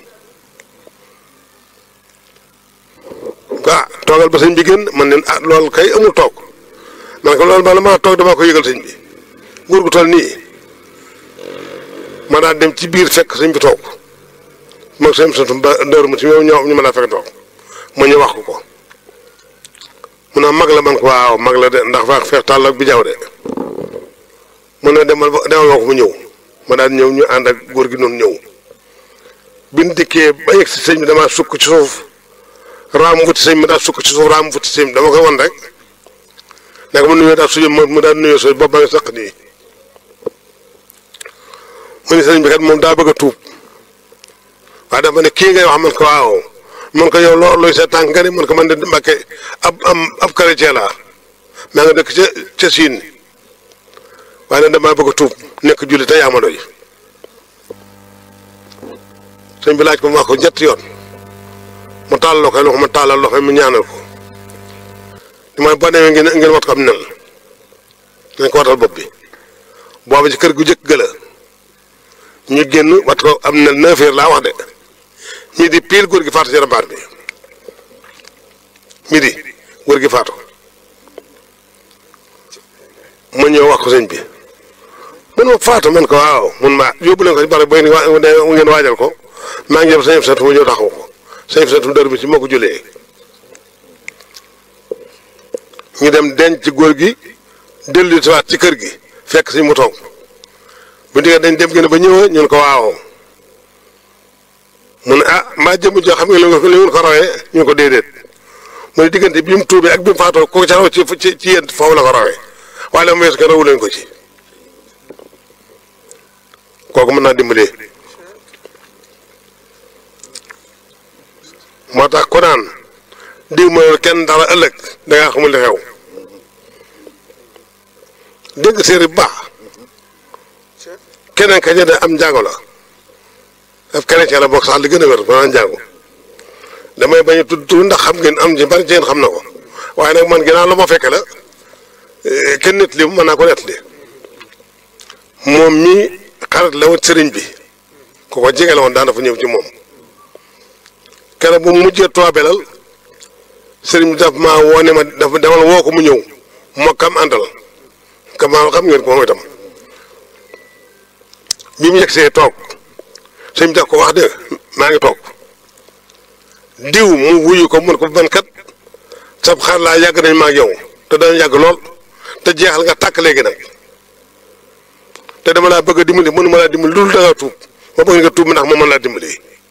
ko ah toogal ba sëñ bi génn man ne ah loolu kay amul toog man ko loolu bala maa toog damaa ko yëgal sëñ bi góor gu toll nii ma daal dem ci biir fekk sëñ bi toog moom sëñ bi ba ndër mu si ñoom ñoo ñu ma daa fekk toog ma ñu wax ko ko mu ne mag la man ko waaw mag la de ndax faa feex tàll ak bi jaww de mu ne demal demal ma ko mu ñëw ma daal ñëw ñu ànd ak góor gi noonu ñëw biñ dikkee ba yegg si sëñ bi damaa sukk ci suuf raam wuti sëñ bi daal sukk ci suuf raam wuti sëñ bi dama koy won rek nekk mu nuyoo daal suñu mu daal nuyoo sooy bopp ba nga sëq nii mu ne sëñ bi kat moom daa bëgg a tuub waaye dafa ne kii ngay wax man ko waaw man ko yow loo looy sa tànk nga ne man ko man de Mbàkke ab am ab chrétien laa maa nga dëkk ca ca Siin waaye nag damaa bëgg a tuub nekk julli te yaa ma doy sëñ bi laaj ko mu wax ko ñetti yoon mu taal loxo loxo ma taalal loxo mu ñaanal ko li mooy boo demee ngeen ngeen wat ko am nel nañ ko watal bopp bi booba ci kër gu jëkk gëla ñu génn wat ko am nel neuf heures laa wax de midi pile góor gi faatu ci rambaar bi midi góor gi faatu ma ñëw wax ko sëñ bi mun ma faatu man ko waaw mun ma yóbbu leen ko ci bari boy ngeen waajal ko maa ngi jëm sëñ bi satu ma ñëw taxaw ko sëñ bi satu dër bi ci moo ko julee ñu dem denc ci góor gi dellu si waat ci kër gi fekk si mu toog bu diggee dañ dem gën ba ñëwee ñun ko waaw mu ne ah mbaa jëmm joo xam nga li ngeen ko rawee ñu ko déedéet mu ne diggante bi mu tuubee ak bi mu faatoo ko ca raw ci ci ci yéen foofu la ko rawee waaye la mu weesu ko rawu leen ko ci kooku mën naa dimbalee moo tax ku naan diw mooy kenn dara ëllëg da ngaa xamul li xew dégg séeri bu baax keneen ka ñu ne am njaago la ab chrétien la bokk sax li gën a wér maanaam njaago damay bañ a tudd tur ndax xam ngeen am ci bari ci yéen xam na ko waaye nag man ginnaaw la ma fekke la kenn nit li mën naa ko nett li moom mii xarit la woon sëriñ bi ku ko jege la woon daana fa ñëw ci moom keroog bu mu mujjee toobelal sëriñ bi daf maa woo ne ma dafa demal woo ko mu ñëw moo kam àndal kamaa xam ngeen ko moom itam bi mu yegsee toog sëñ bi daf ko wax de maa ngi toog diw mu wuyu ko mun ko man kat sab xar laa yàgg nañ ma ak yow te dana yàgg lool te jeexal nga tàkk léegi nag te dama laa bëgg a dimbali mënu ma laa dimbali loolu da ngaa tuub ma bëgg nga tuub ndax ma mën laa dimbali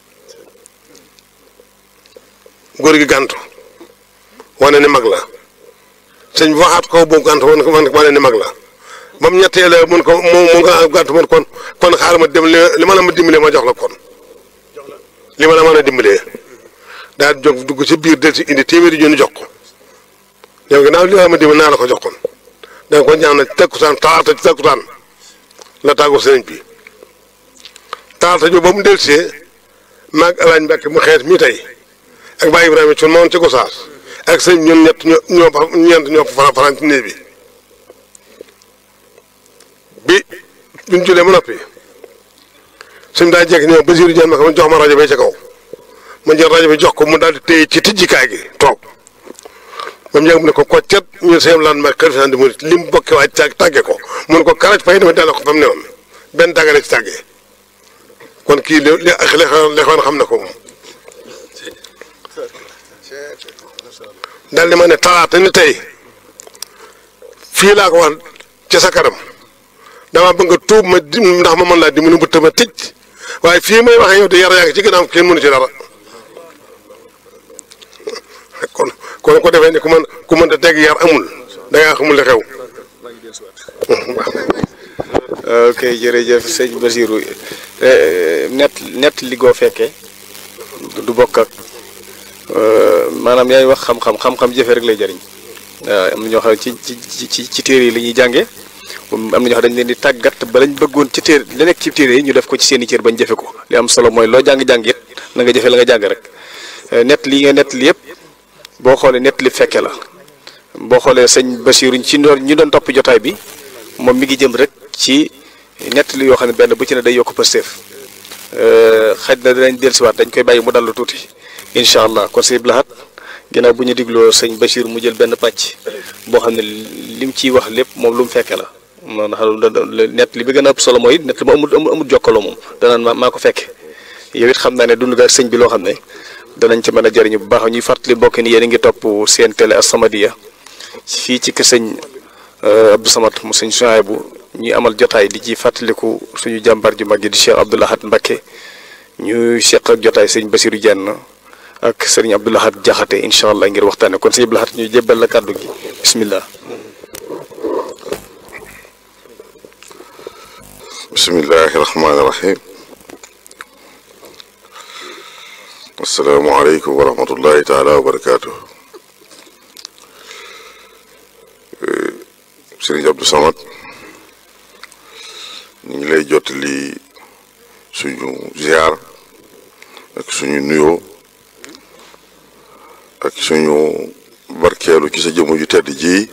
góor gi gàntu wane ne mag la sëñ bi waxaat ko boobu gàntu wane wane ne mag la ba mu ñetteele mun ko mu mu nga gàntu mun kon kon xaaral ma dem li ma la ma dimbalee ma jox la kon li ma la mën a dimbalee daal jóg dugg ci biir del si indi téeméeri junni jox ko yow ginnaaw li ma la ma dimbali naa la ko jox kon da nga ko ñaan na takkusaan talaata ci takkusaan la tàggoo sëriñ bi talaata jo ba mu delsee maag alaaj Mbàkke mu xeet mii tey ak Baye Ibrahima ci noonu ci Gosaas ak sëñ ñun ñett ñoo ñoo fa ñeent ñoo fa fanaan ci néeg bi bi duñ julee ba noppi suñ daa jekk ñëw Basiiru Jeen ma ko jox ma rajo bay ca kaw ma jël rajo bi jox ko mu daal di téye ci tijjikaay gi toog ba mu yàgg mu ne ko koccet ñu seen lan ma kër fi di mu li mu bokkee waaj tàgg tàgge ko mun ko karaj fay dama delloo ko fa mu ne woon benn tàggale ci tàggee kon kii li li li xoon xam na ko moom daal di ma ne talaata ni tey fii laa ko wax ci sa kanam dama bëgg nga tuub ma di ndax ma mën laa dimbali bu tëma tëj waaye fii may waxee yow de yar yaa ngi ci gannaaw kenn mënu ci dara kon kon ko defee ni ku mën ku mën a teg yar amul da ngaa xamul li xew. ok jërëjëf sëñ Basirou net net li goo fekkee du bokk ak maanaam yaay wax xam-xam xam-xam jëfe rek lay jëriñ waaw am na ñoo xam ne ci ci ci ci téere yi la ñuy jàngee am na ñoo xam dañ leen di tàggat ba lañ bëggoon ci téere la nekk ci téere yi ñu def ko ci seen i cër bañ jëfe ko li am solo mooy loo jàng-jàng it na nga jëfe la nga jàng rek net li nga net li yëpp boo xoolee net li fekke la boo xoolee sëñ Basirou ci ñi doon topp jotaay bi moom mi ngi jëm rek ci nett li yoo xam ne benn bu ci ne day yokk pësteef xaj na dinañ dellusiwaat dañ koy bàyyi mu dallu tuuti incha allah kon sëñ Blahat ginnaaw bu ñu digloo sëñ Bachir mu jël benn pàcc boo xam ne lim ciy wax lépp moom lu mu fekke la moo ndax nett li bi gën a ëpp solo mooy nett li mu amul amul jokkaloo moom danaan ma maa ko fekke yow it xam naa ne dund nga sëñ bi loo xam ne danañ ci mën a jëriñu bu baax ñuy fàttali mbokk ni yéen a ngi topp seen télé As-Samadiyya fii ci kër sëñ Abdou Samad mu sëñ Souhaïbou ñuy amal jotaay di ci fàttaliku suñu jàmbar ju mag ji di Cheikh Abdou Lahad Mbacké ñu seq ak jotaay sëñ Basirou Dieng ak sëriñ Abdou Lahad Jaxate incha allah ngir waxtaane kon sëñ Abdou Lahad ñu jébbal la kàddu gi bismillah bismillahi rahmaani rahim asalaamaaleykum wa rahmatullahi taala wa barakaatu sëriñ Abdou Samad ñu ngi lay jottali suñu ziar ak suñu nuyoo ak suñu barkeelu ci sa jëmm ju tedd ji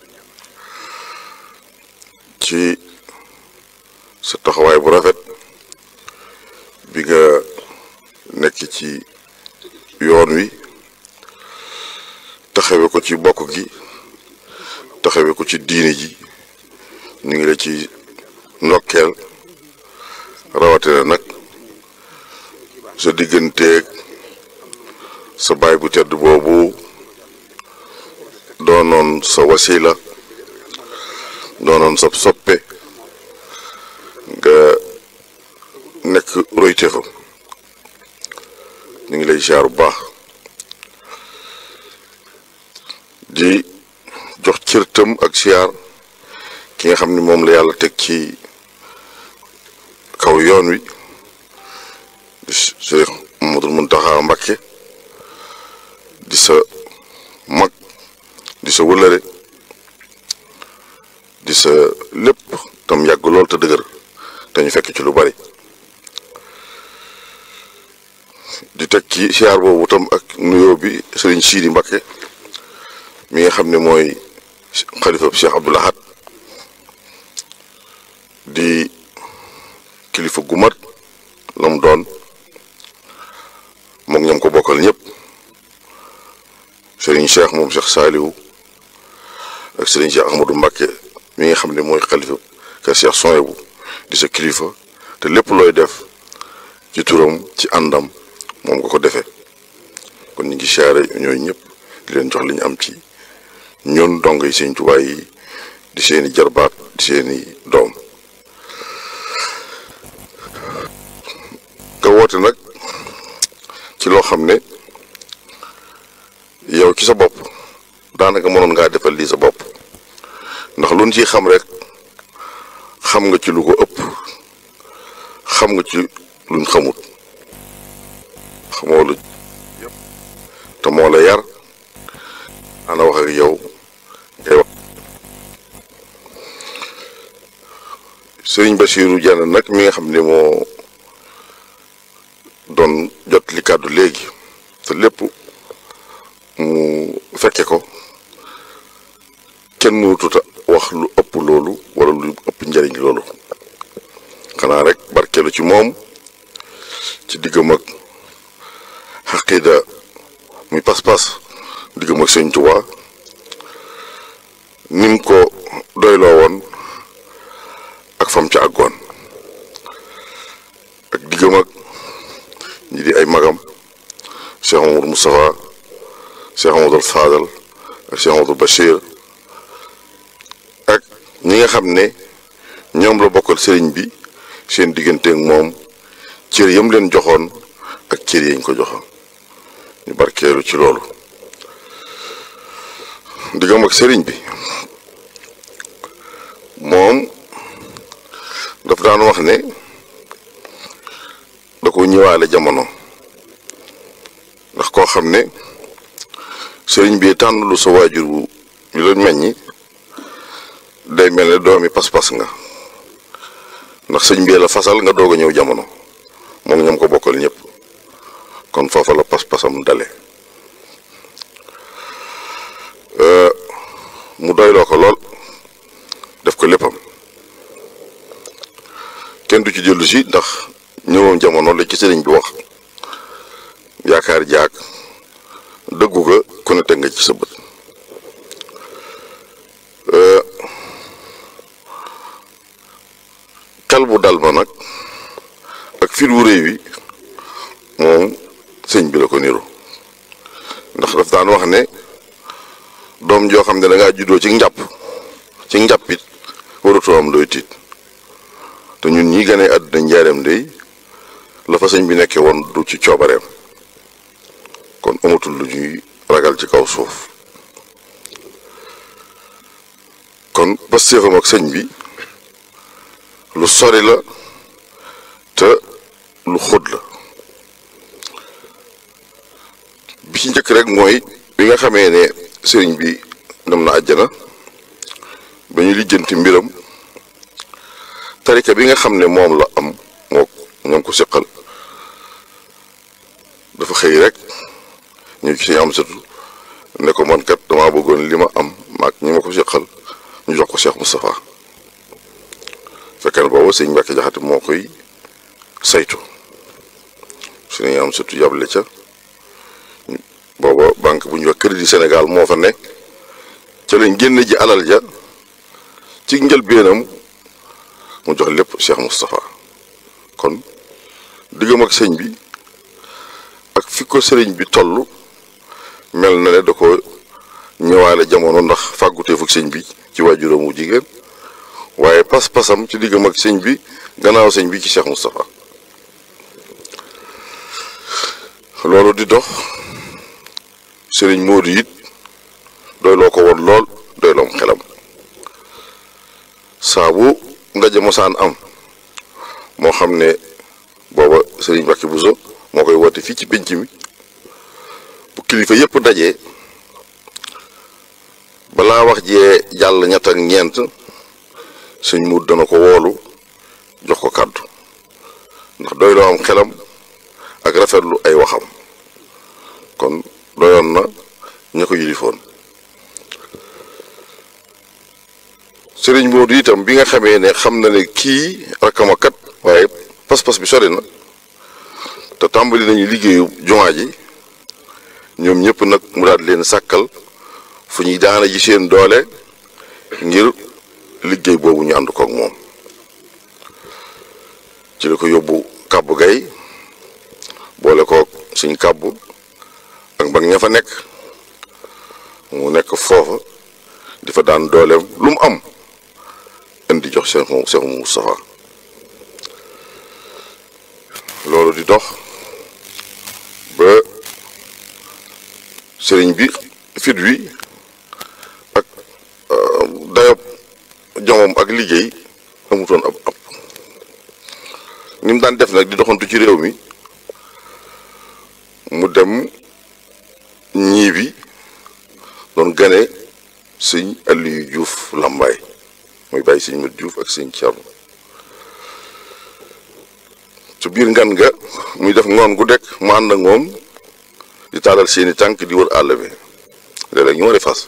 ci sa taxawaay bu rafet bi nga nekk ci yoon wi taxawe ko ci bokk gi taxawe ko ci diine ji ñu ngi la ci ndokkeel rawatina nag sa digganteeg sa baay bu tedd boobu doonoon sa wasila doonoon sa soppe nga nekk royteefam ñu ngi lay ziar bu baax di jox cërtam ak ziar ki nga xam ni moom la yàlla teg ci kaw yoon wi di Cheikh Mamadou Muntaxa Mbakke di sa mag di sa wëlëre di sa lépp tam yàgg lool te dëgër te ñu fekk ci lu bari di teg ci siyaar boobu tam ak nuyoo bi sëriñ Siidi Mbakke mi nga xam ne mooy xalifa Cheikh Abdou Lahad di kilifa gu mat la mu doon moom ñoom ko bokkal ñëpp sëriñ Cheikh moom Cheikh Saaliwu ak sëriñ Cheikh Ahmadou Mbakke mi nga xam ne mooy xalifa kër Cheikh Souhaïbou di sa kilifa te lépp looy def ci turam ci àndam moom nga ko defee kon ñu ngi siyaare ñooyu ñëpp di leen jox li ñu am ci ñun dong yi seen tubaay yi di seeni jarbaat di seeni doom nga woote nag ci loo xam ne yow ci sa bopp daanaka mënoon ngaa defal lii sa bopp ndax luñ ciy xam rek xam nga ci lu ko ëpp xam nga ci luñ xamut xamoo lu te moo la yar ana wax ak yow ngay wax sëriñ Basiiru Jaan nag mi nga xam ne moo doon jot li kàddu léegi te lépp mu fekke ko kenn mënututa wax lu ëpp loolu wala lu ëpp njariñ loolu xanaa rek barkeelu ci moom ci diggam ak diggam ak sëñ Tuubaa nim ko doyloo woon ak fam ca àggoon ak diggam ak ñi di ay magam Cheikh Mamadou Moustapha Cheikh Mamadou Fadal ak Cheikh Mamadou Bachir ak ñi nga xam ne ñoom la bokkal sëriñ bi seen diggante ak moom cër yam leen joxoon ak cër yañ ko joxoon ñu barkeelu ci loolu diggam ak sëriñ bi moom daf daan wax ne da ko ñëwaale jamono ndax koo xam ne sëriñ bi tànn lu sa waajur bu yu la meññi day mel ne doomi pas-pas nga ndax sëñ bi la fasal nga doog a ñëw jamono moom ñoom ko bokkal ñëpp kon foofa la pas-pasam dale mu doyloo ko lool def ko léppam kenn du ci dellu si ndax ñëwam jamono la ci sëriñ bi wax yaakaar jaag dëggu ga ku ne teg nga ci sa bët xel bu dal ma nag ak fit wu réy wi moom sëñ bi la ko niru ndax daf daan wax ne doom joo xam ne da ngaa juddoo ci njàpp ci njàppit waratoo am looy tiit te ñun ñi gane àdduna njaareem day la fa sëñ bi nekkee woon du ci coobareem kon amatul lu ñuy ragal ci kaw suuf kon pastéefam ak sëñ bi lu sori la te lu xóot la bi ci njëkk rek mooy bi nga xamee ne sëriñ bi dem na àjjana ba ñu lijjanti mbiram tarika bi nga xam ne moom la am moo ñoom ko seqal dafa xëy rek ñu ci am satu ne ko man kat damaa bëggoon li ma am maag ñi ma ko seqal ñu jox ko Cheikh Moustapha fekkee ne boobu sëñ Mbàkke Jaxate moo koy saytu su ne am satu yable ca booba banque bu ñuy wax Crédit Sénégal moo fa nekk ca lañ génn ji alal ja ci njëlbeenam mu jox lépp Cheikh Moustapha kon diggam ak sëñ bi ak fi ko sëriñ bi toll mel na ne da ko ñëwaale jamono ndax fàgguteefuk sëñ bi ci waajuram wu jigéen waaye pas-pasam ci diggam ak sëñ bi gannaaw sëñ bi ci Cheikh Moustapha loolu di dox sëriñ Modou it doy loo ko woon lool doy loom xelam saabu ndaje mosaan am moo xam ne booba sëriñ Mbacke Bousso moo koy woote fii ci pénc mi bu kilifa yépp dajee balaa wax jee jàll ñett ak ñeent sëñ Modou dana ko woolu jox ko kàddu ndax doy loo am xelam ak rafetlu ay waxam kon doyoon na ña ko yilifoon sëriñ Modou itam bi nga xamee ne xam na ne kii rakkama kat waaye pas-pas bi sori na te tàmbali nañu liggéeyu jumaa ji ñoom ñëpp nag mu daal leen sàkkal fu ñuy daana ji seen doole ngir liggéey boobu ñu ànd kook moom ci la ko yóbbu kàbbu gay boole kook suñ kàbbu ak mbag ña fa nekk mu nekk foofa di fa daan dooleem lu mu am indi jox Cheikh Cheikh Moustapha loolu di dox ba sëriñ bi fit wi ak dayob jomom ak liggéey amutoon ab ab ni mu daan def nag di doxantu ci réew mi mu dem ñii bi doon gane sëñ Aliou Diouf Lambaay muy bàyyi sëñ Mat Diouf ak sëñ Thierno su biir ngan nga muy def ngoon gu dekk mu ànd ak moom di taalal seeni tànk di wër àll bi léeg-léeg ñu wari fas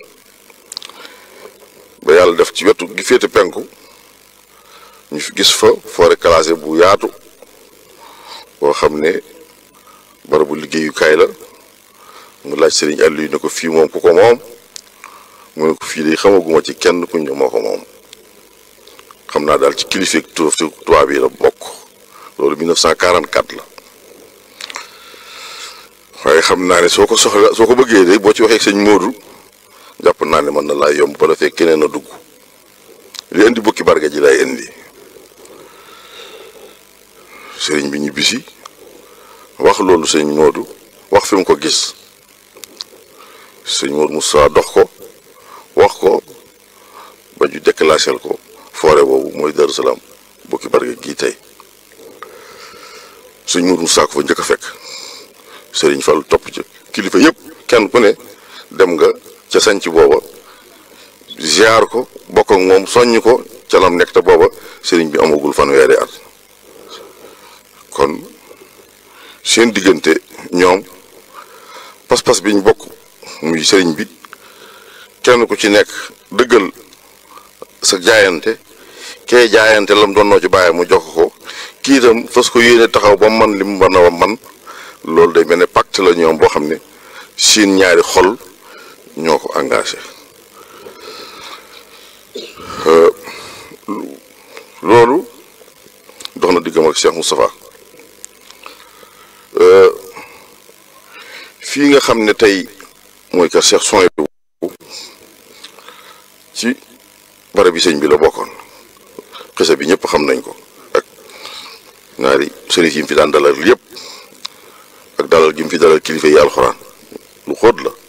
ba yàlla def ci wetu gi féete penku ñu fi gis fa forêt classée bu yaatu boo xam ne barabu liggéeyukaay la mu laaj sëriñ Aliou ne ko fii moom ku ko moom mu ne ko fii de xamaguma ci kenn ku ñu moo ko moom xam naa daal ci kilifa tubaab yi la bokk loolu 1944 la waaye xam naa ne soo ko soxla soo ko bëggee de boo ci waxee sëñ Modou jàpp naa ne mën na laa yomb ba la fekk keneen a dugg li indi bukki barga ji lay indi sëriñ bi ñibbisi wax loolu sëñ Modou wax fi mu ko gis sëñ Modou Moussa dox ko wax ko ba ñu déclassé ko forêt boobu mooy Darou Salaam bukki barga gii tey sëñ Modou Moussa ko fa njëkk a fekk sëriñ Fall topp ci kilifa yëpp kenn ku ne dem nga ca sanc booba ziar ko bokk ak moom soññ ko ca lam nekk te booba sëriñ bi amagul fanweeri at kon seen diggante ñoom pas-pas biñ bokk muy sëriñ bi kenn ku ci nekk dëggal sa jaayante kee jaayante lam doon noo ci bàyyi mu jox ko kii itam fas ko yéene taxaw ba man li mu war a man loolu day mel ne pacte la ñoom boo xam ne seen ñaari xol ñoo ko engagé loolu dox na diggam ak Cheikh Moustapha fii nga xam ne tey mooy kër Cheikh Soy ci barab bi sëñ bi la bokkoon xisa bi ñëpp xam nañ ko ak ñaari sëriñ yi mu fi daan dalal yëpp ak dalal gi mu fi dalal kilifa yi alxuraan lu xóot la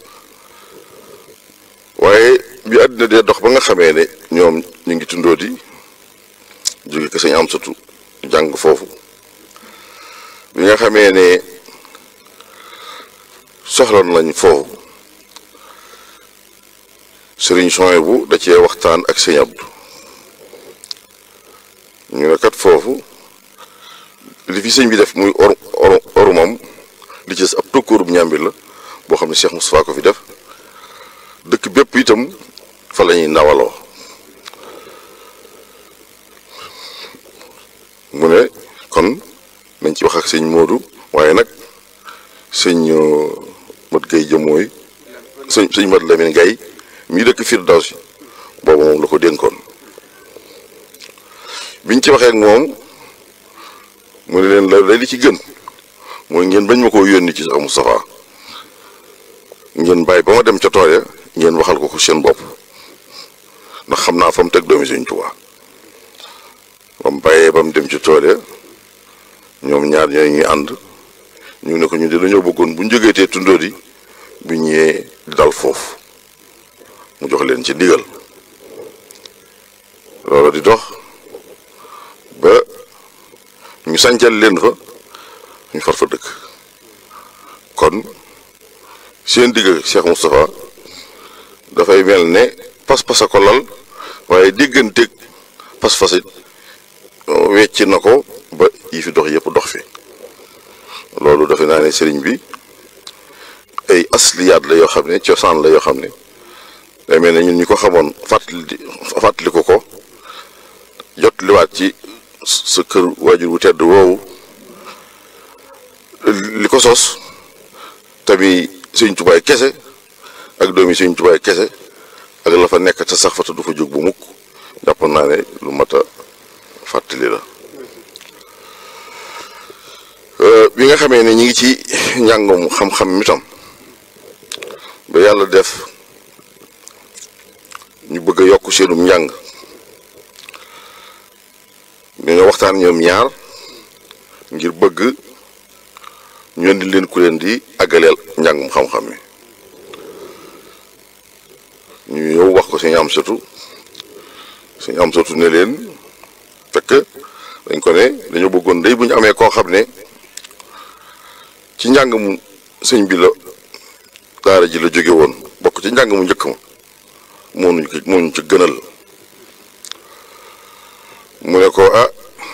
waaye bi àddina dee dox ba nga xamee ne ñoom ñu ngi tundoo di jóge ko sëñ am satu jàng foofu bi nga xamee ne soxla nañ foofu sëriñ Soy bu da cee waxtaan ak sëñ Abdu ñu ne kat foofu li fi sëñ bi def muy or or orumam li ci ab tokkóorub ñàmbir la boo xam ne Cheikh Moustapha ko fi def dëkk bépp itam fa la ñuy ndawaloo mu ne kon nañ ci wax ak sëñ Modou waaye nag sëñ mat gay jëmooy sëñ sëñ mat Lamine Gay mii dëkk Firdawsi boobu moom la ko dénkoon biñ ci waxee ak moom mu ne leen la li ci gën mooy ngeen bañ ma koo yónni ci sax Moustapha ngeen bàyyi ba ma dem ca tool ya ngeen waxal ko ko seen bopp ndax xam naa fa mu teg doomi Sëñ Tuubaa ba mu bàyyee ba mu dem ci tool ya ñoom ñaar ñooy ñuy ànd ñu ne ko ñu de dañoo bëggoon bu ñu jógeetee tundoo di bu ñëwee di dal foofu mu jox leen ci ndigal loolu di dox ba ñu sancal leen fa ñu far fa dëkk kon seen digg Cheikh Moustapha dafay mel ne pas-pas a ko lal waaye digganteeg pas-pas it wecc na ko ba yi fi dox yëpp dox fi loolu defe naa ne sëriñ bi ay asliyaat la yoo xam ne cosaan la yoo xam ne day mel ne ñun ñi ko xamoon fàttali fàttaliku ko jot liwaat ci sa kër waajur wu tedd woowu li ko sos tamit sëñ tubaay kese ak doomi sëñ tubaay kese ak la fa nekk te sax fa te du fa jóg bu mukk jàpp naa ne lu mat a fàttali la bi nga xamee ne ñi ngi ci njàngum xam-xam mi tam ba yàlla def ñu bëgg a yokk seenum njàng dañoo waxtaan ñoom ñaar ngir bëgg ñu indi leen ku leen di àggaleel njàngum xam-xam mi ñu ñëw wax ko suñu am satu suñu am satu ne leen fekk dañ ko ne dañoo bëggoon day bu ñu amee koo xam ne ci njàng mu sëñ bi la daara ji la jóge woon bokk ci njàng mu njëkk ma moo ñu moo ñu ci gënal mu ne ko ah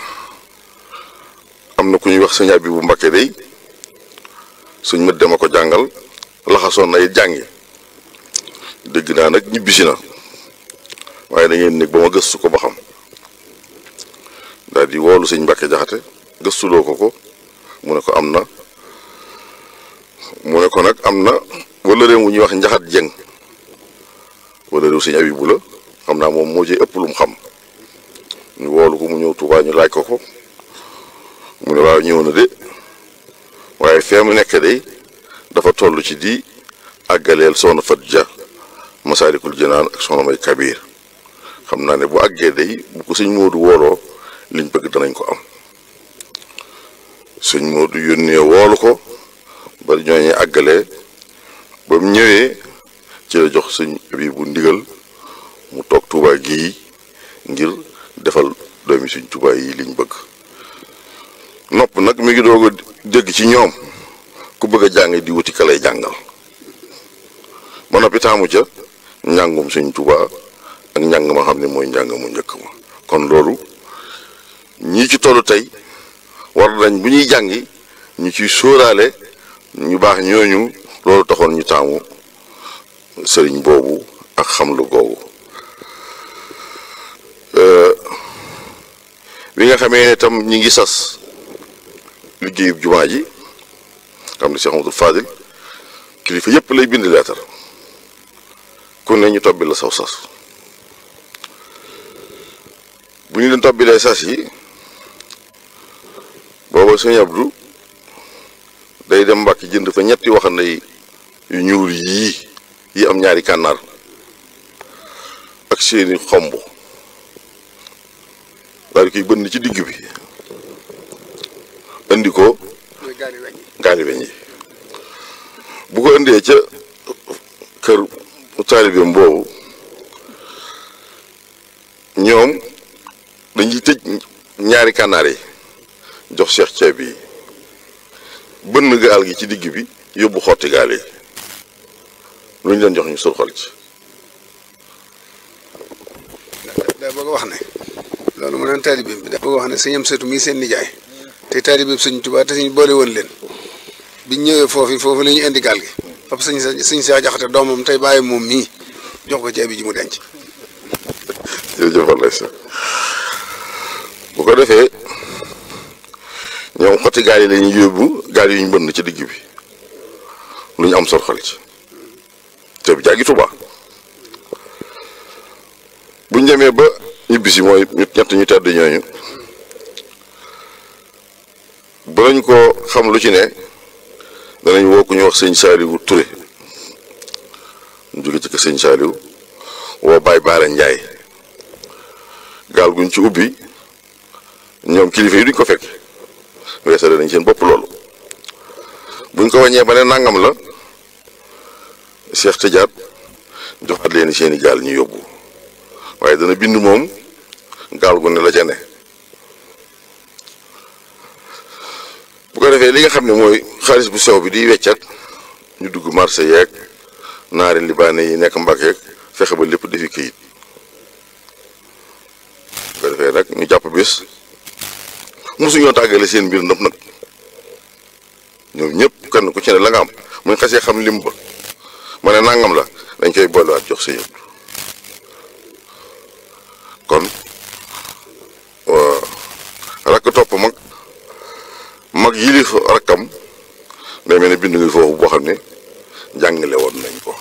am na ku ñuy wax sëñ bi bu Mbakke day suñ mët dama ko jàngal laxasoon na it jàngi dégg naa nag ñibbisi na waaye da ngeen nekk ba ma gëstu ko ba xam daal di woolu sëñ Mbàkke jaxate gëstuloo ko ko mu ne ko am na mu ne ko nag am na wala réew wu ñuy wax njaxat jeng wala réew sëñ Abibu la xam naa moom moo ci ëpp lu mu xam ñu woolu ko mu ñëw Tuubaa ñu laaj ko ko mu ne waaw ñëw na de waaye fee mu nekk de dafa toll ci di àggaleel soxna Fat Ja Masaalikul Jinaan ak soxna May Kabir xam naa ne bu àggee day bu ko sëñ Moodu wooloo liñ bëgg danañ ko am sëñ Moodu yónnee woolu ko ba ñooñu àggalee ba mu ñëwee ci la jox sëñ bi bu ndigal mu toog Tuubaa gii ngir defal doomi sëñ Tuubaa yi liñ bëgg nopp nag mi ngi doog a dégg ci ñoom ku bëgg a jàng di wuti ka lay jàngal ba noppi taamu ca njàngum sëñ Tuubaa ak njàng ma xam ne mooy njàng mu njëkk ma kon loolu ñii ci tollu tey war nañ bu ñuy jàngi ñu ciy sóoraale ñu baax ñooñu loolu taxoon ñu taamu sëriñ boobu ak xam lu googu bi nga xamee ne tam ñi ngi sas liggéeyub jumaa ji xam ne Cheikh Amadou Fadil kilifa yépp lay bind leetar ku ne ñu tobbi la saw sas bu ñu leen tobbilee sas yi booba sëñ Abdou day dem Mbàkke jënd fa ñetti waxande yu ñuul yii yi am ñaari kànnaar ak seeni xomb daal di koy bënn ci digg bi indi ko gaali weñ yi bu ko indee ca kër taalibeem boobu ñoom dañuy tëj ñaari kànnaar yi jox seex ceeb yi bënn gaal gi ci digg bi yóbbu xotti gaal yi lu ñu leen jox ñu surxal ci daa bëgg a wax ne loolu mu naan taalibeem bi daa bëgg a wax ne sëñam seetu mii seen nijaay te taalibeem sëñ Tuubaa te suñ boole woon leen biñ ñëwee foofu foofu la ñu indi gaal gi fab sëñ sa sëñ Seex Jaxate doomam tey bàyyi moom mii jox ko ceeb bi ji mu denc jërëjëf wallay sa bu ko defee ñoom xotti gaal yi la ñuy yóbbu gaal yi ñu bënn ci digg bi lu ñu am sorxal ci te bi jàggi Tuubaa bu ñu demee ba ñibbisi mooy ñu ñett ñu tedd ñooñu ba lañ ko xam lu ci ne danañ woo ku ñu wax sëñ Saaliwu Ture ñu jóge ci kër sëñ Saaliwu woo Baay Baara Njaay gaal guñ ci ubbi ñoom kilifa yi duñ ko fekk weesale nañ seen bopp loolu buñ ko wàññee ba ne nangam la Cheikh Tidiane joxaat leen seeni gaal ñu yóbbu waaye dana bind moom gaal gu ne la ca ne bu ko defee li nga xam ne mooy xaalis bu sew bi di weccat ñu dugg marché yeeg naari libaane yi nekk Mbàkke fexe ba lépp defi këyit bu ko defee nag ñu jàpp bés mosuñoo tàggale seen mbir ndëpp nag ñoom ñëpp kenn ku ci ne la nga am muñ xasee xam lim ba ma ne nangam la dañ koy boolewaat jox sa yëpp kon rakk topp mag mag yilif rakkam day mel ne bind nga foofu boo xam ne jàngale woon nañ ko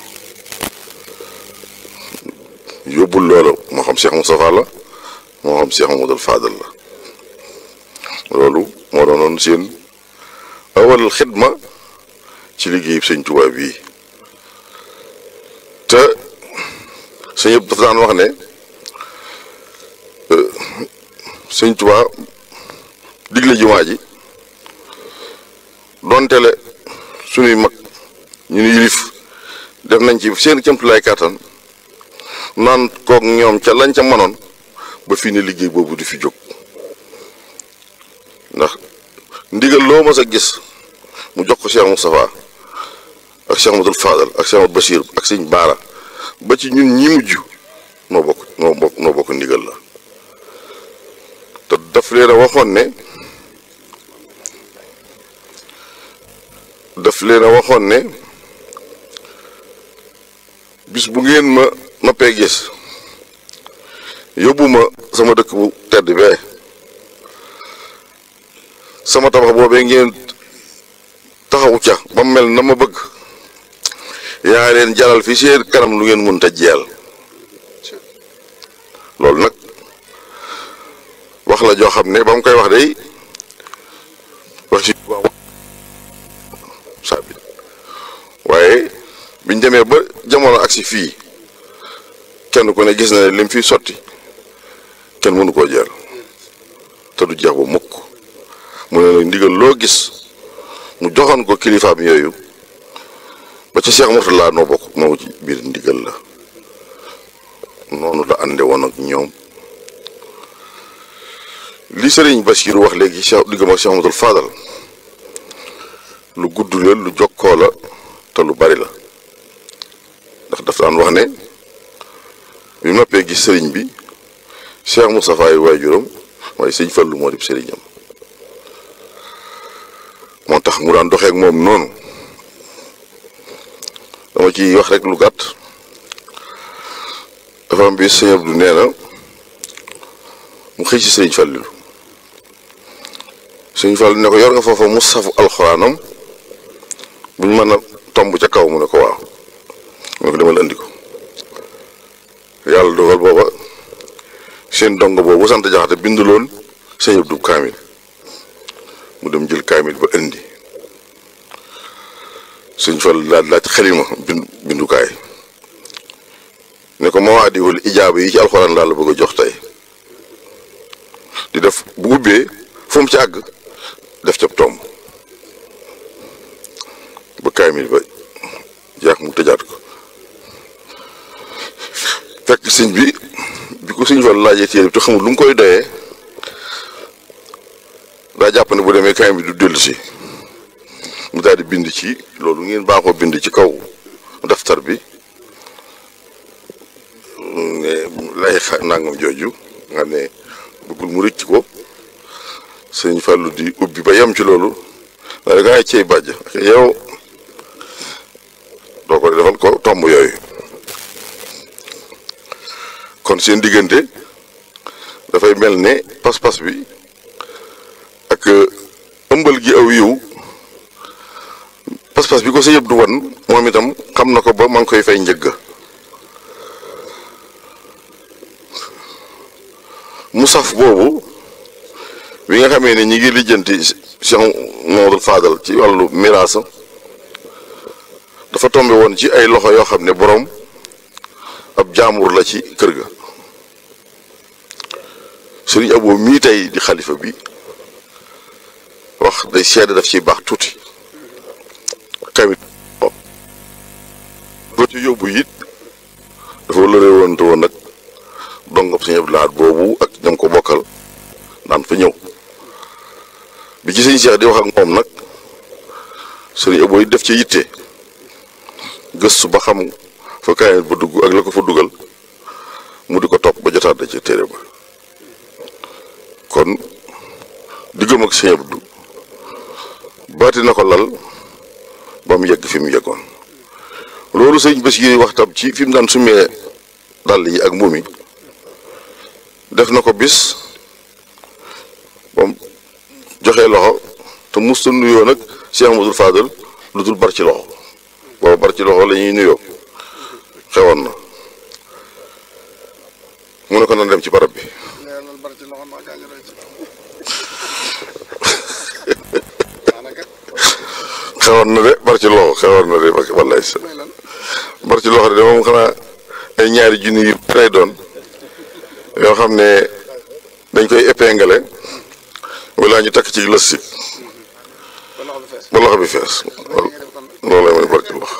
yóbbul loolu moo xam Cheikh Moustapha la moo xam Cheikh Mamadou Fadal la loolu moo doonoon seen awal xidma ci liggéey sëñ Tuubaa bii te sëñ yëpp dafa daan wax ne sëñ Tuubaa digle jumaa ji donte le suñuy mag ñu nu yilif def nañ ci seen cëmtulaay kàttan naan kook ñoom ca lañ ca mënoon ba fii ne liggéey boobu di fi jóg ndax ndigal loo mas a gis mu jox ko Cheikh Moustapha ak Cheikh Amadou Fadal ak Cheikh Amadou Bachir ak sëñ Baara ba ci ñun ñi mujj noo bokk noo bokk noo bokk ndigal la te daf leen a waxoon ne daf leen a waxoon ne bis bu ngeen ma noppee gis yóbbu ma sama dëkk bu tedd bee sama tabax boobee ngeen taxawu ca ba mu mel na ma bëgg yaa leen jaral fi seen kanam lu ngeen mënta jeel loolu nag wax la joo xam ne ba mu koy wax day wax ci sabit waaye biñ demee ba jamono agsi fii kenn ku ne gis na ne lim fi sotti kenn mënu koo jeel te du jeex ba mukk mu ne nag ndigal loo gis mu joxoon ko kilifaam yooyu ba ca Cheikh Mourtala noo bokk moo ci biir ndigal la noonu la ànde woon ak ñoom li sëriñ Bachir wax léegi Cheikh diggam ak Cheikh Amadou Fadal lu gudd la lu jokkoo la te lu bari la ndax daf daan wax ne bi mu noppee gis sëriñ bi Cheikh Moustapha yi waajuram waaye sëñ Fallu moo di sëriñam moo tax mu daan doxee ak moom noonu dama ci wax rek lu gàtt dafa am bi sëñ Abdu nee na mu xëy ci sëriñ Fallilu sëriñ Fallu ne ko yor nga foofa mu safu alxuraanam buñ mën a tomb ca kaw mu ne ko waaw mu ne ko demal andi ko yàlla dogal booba seen dong boobu sant jaxate binduloon sëñ Abdu kaamil mu dem jël kaamil ba indi sëñ Fall laaj laaj xelima bind bindukaay ne ko moo addiwul ijaaba yi ci alxuraan laa la bëgg a jox tey di def bu ubbee fu mu ci àgg def ca tomb ba kaamil ba jeex mu tëjaat ko fekk sëñ bi bi ko sëñ Fall laajee téere bi te xamul lu mu koy doyee daa jàpp ne bu demee kaamil bi du dellu si mu daal di bind ci loolu ngeen baaxoo bind ci kaw daftar bi ne lay xa nangam jooju nga ne bëggul mu rëcc ko sëñ Fallou di ubbi ba yem ci loolu da ngay cey bàjj yow doo ko defal ko tomb yooyu kon seen diggante dafay mel ne pas-pas bi ak ëmbal gi aw yiw pas-pas bi ko sa yëpp du wan moom itam xam na ko ba ma ngi koy fay njëgg musaf boobu bi nga xamee ne ñi ngi lijjanti Cheikh Mamadou Fadal ci wàllu miraasa dafa tombe woon ci ay loxo yoo xam ne boroom ab jaambur la ci kër ga sëriñ Abo mii tey di xalifa bi wax day seede daf ciy baax tuuti kamit boo ci yóbbu it dafa lëre woon te woon nag dongam sëñ Abdou Lahad boobu ak ñam ko bokkal daan fa ñëw bi ci sëñ Cheikh di wax ak moom nag sëriñ Abo yi def ci yitte gëstu ba xam fa kaayit ba dugg ak la ko fa dugal mu di ko topp ba jotaat da ci téere ba kon diggam ak sëñ Abdou baati na ko lal ba mu yegg fi mu yeggoon loolu sëñ bés yi wax tam ci fi mu daan sumee dàll yi ak mbuum yi def na ko bis ba mu joxee loxo te musta nuyoo nag Cheikh Amadou Fadal lu dul bar ci loxo booba bar ci loxo la ñuy nuyoo xewoon na mu ne ko nan dem ci barab bi xewoon na de bar ci loxo xewoon na de wallaay sa bar ci loxo de moom xanaa ay ñaari junni yu lay doon yoo xam ne dañ koy épinglé wala ñu takk ci lës si ba loxo bi fees loolu lay mooy bar ci loxo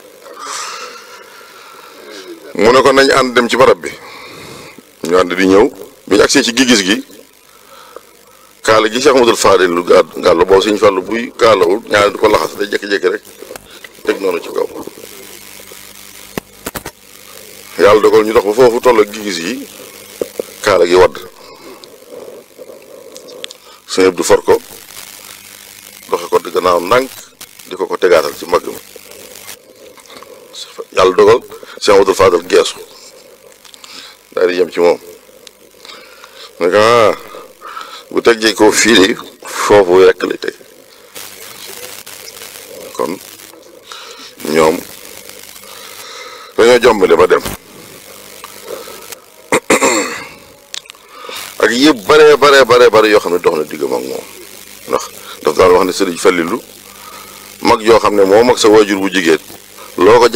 mu ne ko nañ ànd dem ci barab bi ñu ànd di ñëw bi ñu agsee ci gigis gi kaala gi Cheikh Amadou Fadil lu gàll gàll boobu suñu fàllu buy kaalawul ñaari du ko laxas day jékki-jékki rek teg noonu ci kaw yàlla dogal ñu dox ba foofu toll ak gigis yi kaala gi wadd sëñ du for ko doxe ko di gannaaw ndànk di ko ko tegaatal ci mbagg mi yàlla dogal Cheikh Amadou Fadil geesu daal di yem ci moom ne ko ah bu teggee ko fii de foofu rekk lay teg kon ñoom dañoo jombale ba dem ak yëpp bare bare bare bare yoo xam ne dox na diggam ak moom ndax daf daan wax ne sëriñ Fallilu mag yoo xam ne moo mag sa waajur bu jigéen loo ko